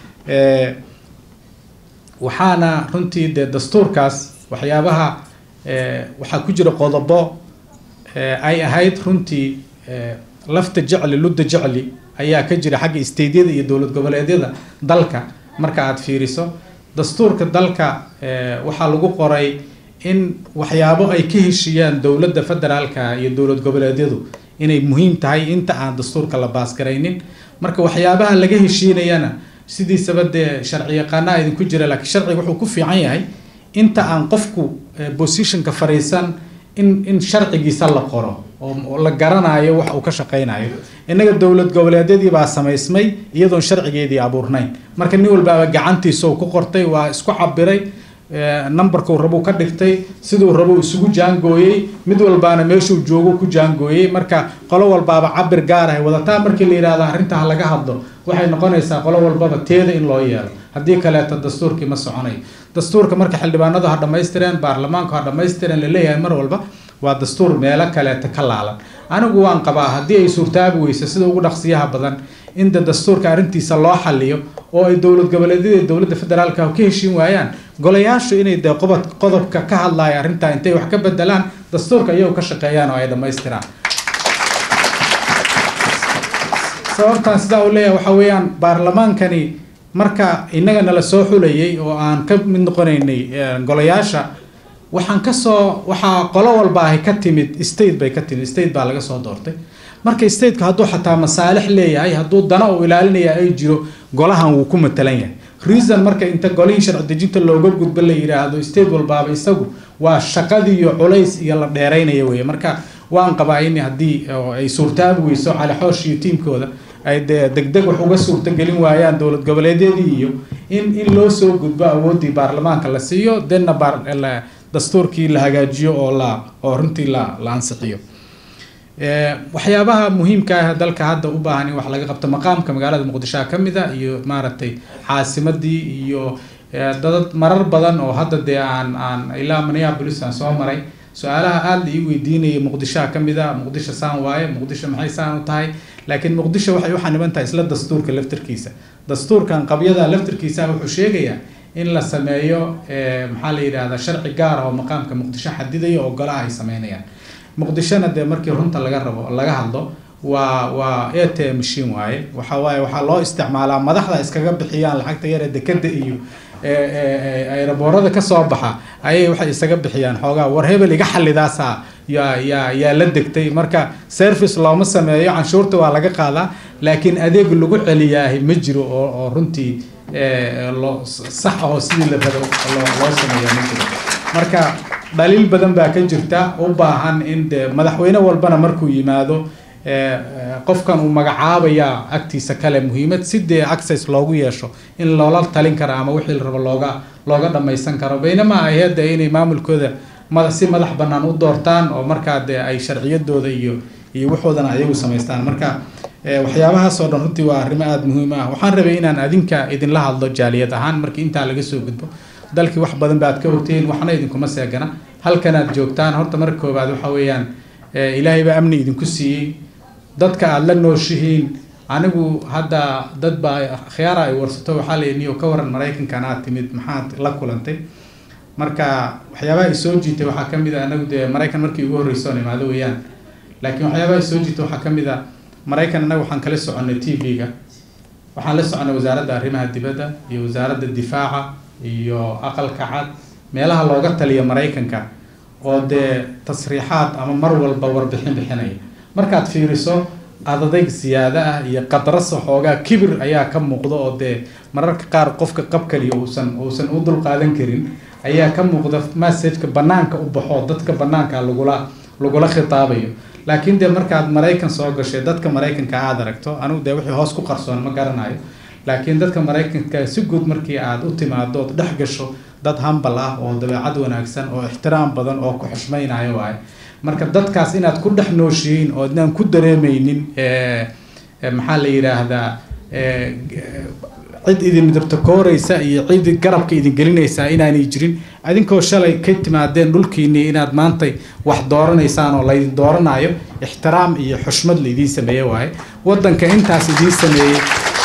waxaana runtii dee dastuurkaas waxyaabaha waxaa ku jira qodobo ay ahayd runtii lafta jecli ludda jecli ayaa ka jira xagga isteydyada iyo dowlad goboleedyada dalka marka aad fiiriso dastuurka dalka waxaa lagu qoray in waxyaabo ay ka heshiiyaan dowladda federaalka iyo dowlad goboleedyadu inay muhiim tahay inta aan dastuurka la baasgaraynin marka waxyaabaha laga heshiinayana sidiisaba dee sharci yaqaanaa idinku jira laakiin sharciga wuxuu ku fiican yahay inta aan qofku positionka fariisan in in sharcigiisa la qoro oo la garanayo wax uu ka shaqaynayo innaga dowlad goboleedyadii baa samaysmay iyadoon sharcigeedii abuurnayn marka nin walbaaba gacantiisa uu ku qortay waa isku cabiray numberkuu rabuu ka dhigtay siduu rabuu isugu jaangooyey mid walbaana meeshuu joogo ku jaangooyey marka qolo walbaaba cabir gaar ah wadataa markii la yidhahdo arrinta ha laga hadlo waxay noqonaysaa qolo walbaba teeda in loo yeelo haddii kaleeto dastuurkii ma soconayo dastuurka marka xildhibaanadu ha dhammaystireen baarlamaanku ha dhammaystireen laleeyahay mar walba waa dastuur meelo kaleeta ka laalan anigu waan qabaa haddii ay suurtaabi weyso sida ugu dhaqsiyaha badan in de dastuurka arrintiisa loo xaliyo oo ay dowlad goboleedyada dowladda federaalka ka heshiin waayaan golayaashu inay dee qobod qodobka ka hadlaya arrintaa intay wax ka bedelaan dastuurka iyagu ka shaqeeyaan oo ay dhammaystiraan sababtaan sidaa u leeyahay waxaa weeyaan baarlamaankani marka innaga nala soo xulayay oo aan ka mid noqonaynay golayaasha waxaan kasoo waxaa qolo walba ahy ka timid state bay ka timid state baa laga soo doortay marka stateka hadduu xataa masaalix leeyahay hadduu dana uu ilaalinaya ay jiro golahan wuu ku matalan yahay reason marka inta golihii sharci dejinta looga gudbo la yidhaahdo state walbaaba isagu waa shaqadii iyo culays iyo la dheeraynaya weye marka waan qabaa in haddii ay suurtaabi weyso cali xoosh iyo tiimkooda ay dee degdeg wax uga suurtagelin waayaan dowlad goboleedyadii iyo in in loo soo gudbo awooddii baarlamaanka la siiyo denna dastuurkii la hagaajiyo oo la oo runtii la la ansixiyo waxyaabaha muhiimka ah dalka hadda u baahan in wax laga qabto maqaamka magaalada muqdisho ka mid a iyo maaragtay caasimadii iyo dad marar badan oo hadda dee aan aan ilaa minneapolis aan soo maray su-aalaha aada la ii weydiinayay muqdishoha ka mid a muqdisho saan waaye muqdisho maxay saan u tahay laakiin muqdisho waxay u xaniban tahay isla dastuurka laftirkiisa dastuurkan qabyada laftirkiisa wuxuu sheegayaa in la sameeyo maxaa la yidhahdaa sharci gaar ah oo maqaamka muqdisho xadidaya oo golaha ay sameynayaan muqdishona dee markii runta laga rabo laga hadlo waa waa a t m machine waaye waxa waaye waxaa loo isticmaalaa madaxda iskaga bixiyaan lacagta yar ee dekeda iyo ayraboorada kasoo baxa ayay waxay isaga bixiyaan xoogaa war hebel iga xalidaasaa yaa yaa yaa la degtay marka service looma sameeyo canshuurta waa laga qaadaa laakiin adeeg lagu celiyaahi ma jiro oo oo runtii loo sax ahoo sidii la rabo loo sameeya ma jiro marka dhaliil badan baa ka jirta u baahan in de madaxweyne walbana markuu yimaado qofkan uu magacaabaya agtiisa kale muhiimad si dee access loogu yeesho in loola talin karo ama wixii la rabo looga looga dhammaysan karo baynama ay hadda inay maamulkooda mada si madax bannaan u doortaan oo markaa dee ay sharciyadooda iyo iyo waxoodana ayagu samaystaan marka waxyaabahaas oo dhan runtii waa arrimo aada muhiim ah waxaan rabay inaan adinka idinla hadlo jaaliyad ahaan markii intaa laga soo gudbo dalkii wax badan baad ka ogtihiin waxna idinkuma seegana halkanaad joogtaan horta marka koowaad waxa weeyaan ilaahay baa amni idinku siiyey dadka aada la nooshihiin anigu hadda dad baa khiyaara ay warsato waxaa la niyo ka waran maraykankan aad timid maxaad la kulantay marka waxyaabaha isoo jiitay waxaa kamid a anagu dee maraykan markii ugu horreysa oon imaado weeyaan laakiin waxyaabaha isoo jiitay waxaa kamid a maraykan annaga waxaan kala soconay t v-ga waxaan la soconay wasaaradda arrimaha dibadda iyo wasaaradda difaaca iyo aqalka cad meelaha looga taliya maraykanka oo dee tasriixaad ama mar walba warbixin bixinaya markaad fiiriso adadayg siyaada ah iyo qadrasa xoogaa kibir ayaa ka muuqda oo dee mararka qaar qofka qab kaliya uusan uusan u dulqaadan karin ayaa ka muuqda messageka banaanka u baxo dadka banaanka lagula lagula khitaabayo laakiin dee markaad maraykan soo gashay dadka maraykanka aada aragto anigu dee wixii hoos ku qarsoon ma garanayo laakiin dadka maraykanka si guud markii aad u timaado ood dhex gasho dad hambal ah oo dabeecad wanaagsan oo ixtiraam badan oo ku xushmaynayo waaye marka dadkaas inaad ku dhex nooshihiin oo idnaan ku dareemeynin maxaa la yidhaahdaa cid idin midabtakooreysa iyo cid garabka idin gelinaysaa inaanay jirin adinkoo shalay ka timaadeen dhulkiinii inaad maantay wax dooranaysaan oo laydin dooranayo ixtiraam iyo xushmad laidiin sameeye waaye wadanka intaas idiin sameeyey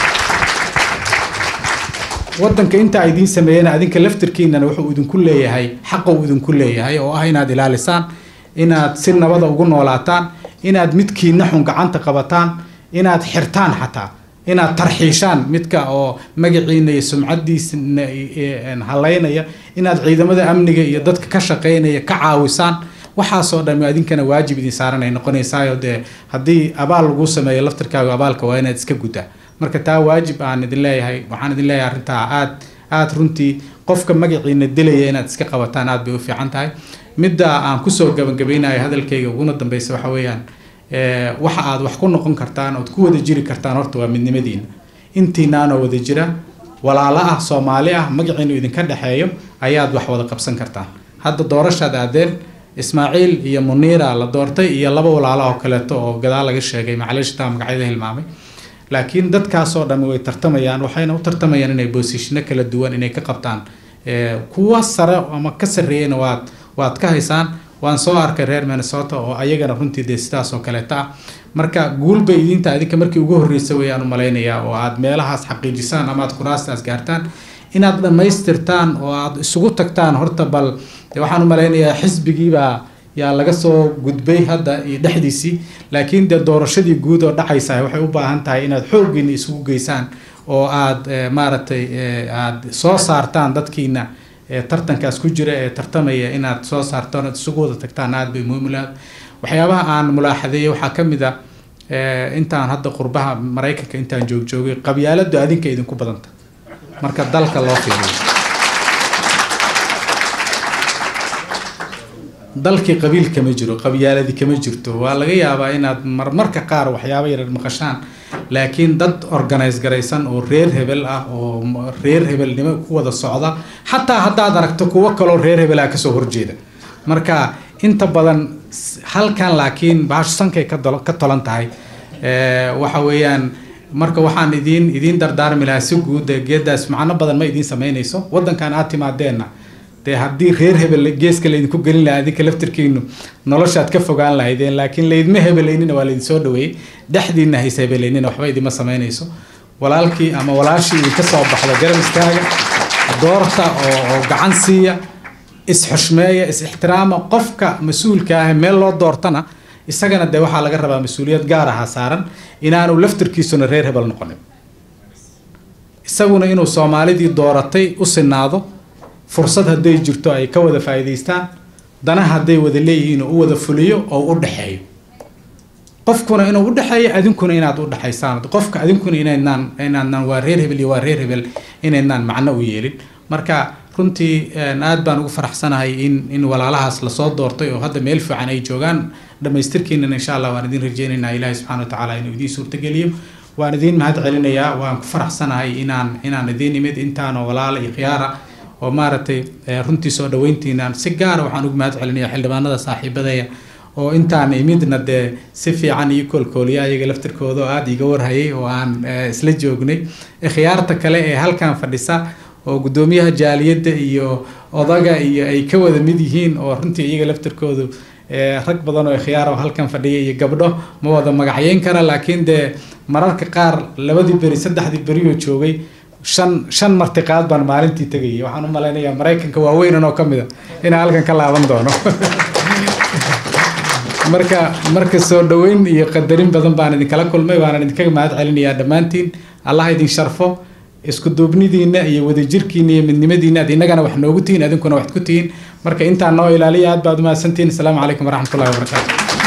wadanka intaa idiin sameeyena adinka laftirkiinana wuxuu idinku leeyahay xaqa uu idinku leeyahay oo ah inaad ilaalisaan inaad si nabada ugu noolaataan inaad midkiina xun gacanta qabataan inaad xirtaan xataa inaad tarxiishaan midka oo magaciina iyo sumcadiisna halaynaya inaad ciidamada amniga iyo dadka ka shaqeynaya ka caawisaan waxaasoo dhan adinkana waajib idin saaran ay noqonaysaayo dee haddii abaal lagu sameeyo laftirkaaga abaalka waa inaad iska guddaa marka taa waajib aan idin leeyahay waxaan idin leeyahay arrintaa aad aad runtii qofka magaciina dilaya inaad iska qabataan aad bay u fiican tahay midda aan kusoo gabagabeynayo hadalkayga uguna dambeysa waxa weeyaan waxa aad wax ku noqon kartaan ood ku wada jiri kartaan horta waa midnimadiina intiinaanoo wada jira walaalo ah soomaali ah magaciinu idinka dhexeeyo ayaad wax wada qabsan kartaan hadda doorashaad aadeen ismaaciil iyo muniira la doortay iyo laba walaalo oo kaleeto oo gadaal laga sheegay macaliishtaa magacyada hilmaamay laakiin dadkaasoo dhan way tartamayaan waxayna u tartamayaan inay boosishino kala duwan inay ka qabtaan kuwa sare ama ka sarreeyana waad waad ka haysaan waan soo arkay reer minnesota oo ayagana runtii dee sidaas oo kaleeta ah marka guulbay idinta adinka markii ugu horreysa wayaan u malaynayaa oo aad meelahaas xaqiijisaan ama aad kuraastaas gaartaan inaad dhammaystirtaan oo aad isugu tagtaan horta bal waxaan u malaynayaa xisbigiibaa yaa laga soo gudbay hadda iyo dhexdiisii laakiin dee doorashadii guud oo dhacaysa waxay u baahan tahay inaad xooggiina isugu geysaan oo aad maaragtay aad soo saartaan dadkiina tartankaas ku jira ee tartamaya inaad soo saartaan oad isugu wada tagtaan aad bay muhiim ulaad waxyaabaha aan mulaaxadeeyey waxaa ka mid a intaan hadda qurbaha maraykanka intaan joogjoogay qabyaaladu adinka idinku badanta marka dalka loo fiiriyo dalkii qabiil kama jiro qabyaaladi kama jirto waa laga yaabaa inaad marmarka qaar waxyaaba yarar maqashaan laakiin dad organise garaysan oo reer hebel ah oo reer hebelnimo ku wada socda xataa haddaad aragto kuwo kaloo reer hebelaha kasoo horjeeda marka inta badan halkan laakiin bahasho sankay ka tolan tahay waxa weeyaan marka waxaan idiin idiin dardaarmi lahaa si guud geedaas macno badan ma idiin samaynayso wadankan aad timaadeenna dee haddii reer hebel geeska laydinku gelin lahaa adinka laftirkiinu noloshaad ka fogaan lahaydeen laakiin laydma hebelaynina waa laydin soo dhaweeyey dhexdiina hays hebelaynina waxba idima samaynayso walaalkii ama walaashii idinka soo baxda garab istaaga doorta oo oo gacan siiya is-xushmeeya is-ixtiraama qofka mas-uulka ah meel loo doortana isagana dee waxaa laga rabaa mas-uuliyad gaar aha saaran inaanu laftirkiisuna reer hebel noqonin isaguna inuu soomaalidii dooratay u sinaado fursad hadday jirto ay ka wada faa'iidaystaan dana hadday wada leeyihiin oo u wada fuliyo oo u dhexeeyo qofkuna inuu u dhexeeyo adinkuna inaad u dhexaysaan qofka adinkuna inaydnaan inaadnaan waa reer hebel iyo waa reer hebel inaydnaan macno u yeelin marka runtii een, aad baan ugu faraxsanahay in in walaalahaas lasoo doortay oo hadda meel fiican ay joogaan dhammaystirkiinana insha allah waan idin rajeynaynaa ilaahi subxaana watacaala inuu idiin suurtageliyo waan idiin mahad celinayaa waan ku faraxsanahay inaan inaan idiin imid intaanoo walaala iyo khiyaara oo maaragtay eh, runtii soo dhaweyntiinaan si gaara waxaan ugu mahad celinayaa xildhibaanada saaxiibadaya oo intaan imidna dee si fiican iyo koolkooliya iyaga laftirkooda oo aada iga warhayay oo aan eh, isla joognay khiyaarta kale ee halkan fadhisa oo guddoomiyaha jaaliyadda iyo odaga iyo ay ka wada mid yihiin oo runtii iyaga laftirkoodu eh, rag badan oo khiyaar oo halkan fadhiya iyo gabdho ma wada magacyeyn kara laakiin dee mararka qaar labadii beri saddexdii beri oo joogay shan shan martiqaad baan maalintii tegayay waxaan u malaynayaa maraykanka waaweynan oo ka mid a inaan halkan ka laaban doono marka marka soo dhaweyn iyo qadarin badan baan idinkala kulmay waana idinkaga mahad celinayaa dhammaantiin allah idin sharfo isku duubnidiina iyo wadajirkiina iyo midnimadiina aad innagana wax noogu tihiin adinkuna wax ku tihiin marka intaa noo ilaaliya aad baad umahadsantihiin asalaamu calaykum waraxmatullahi wabarakaatu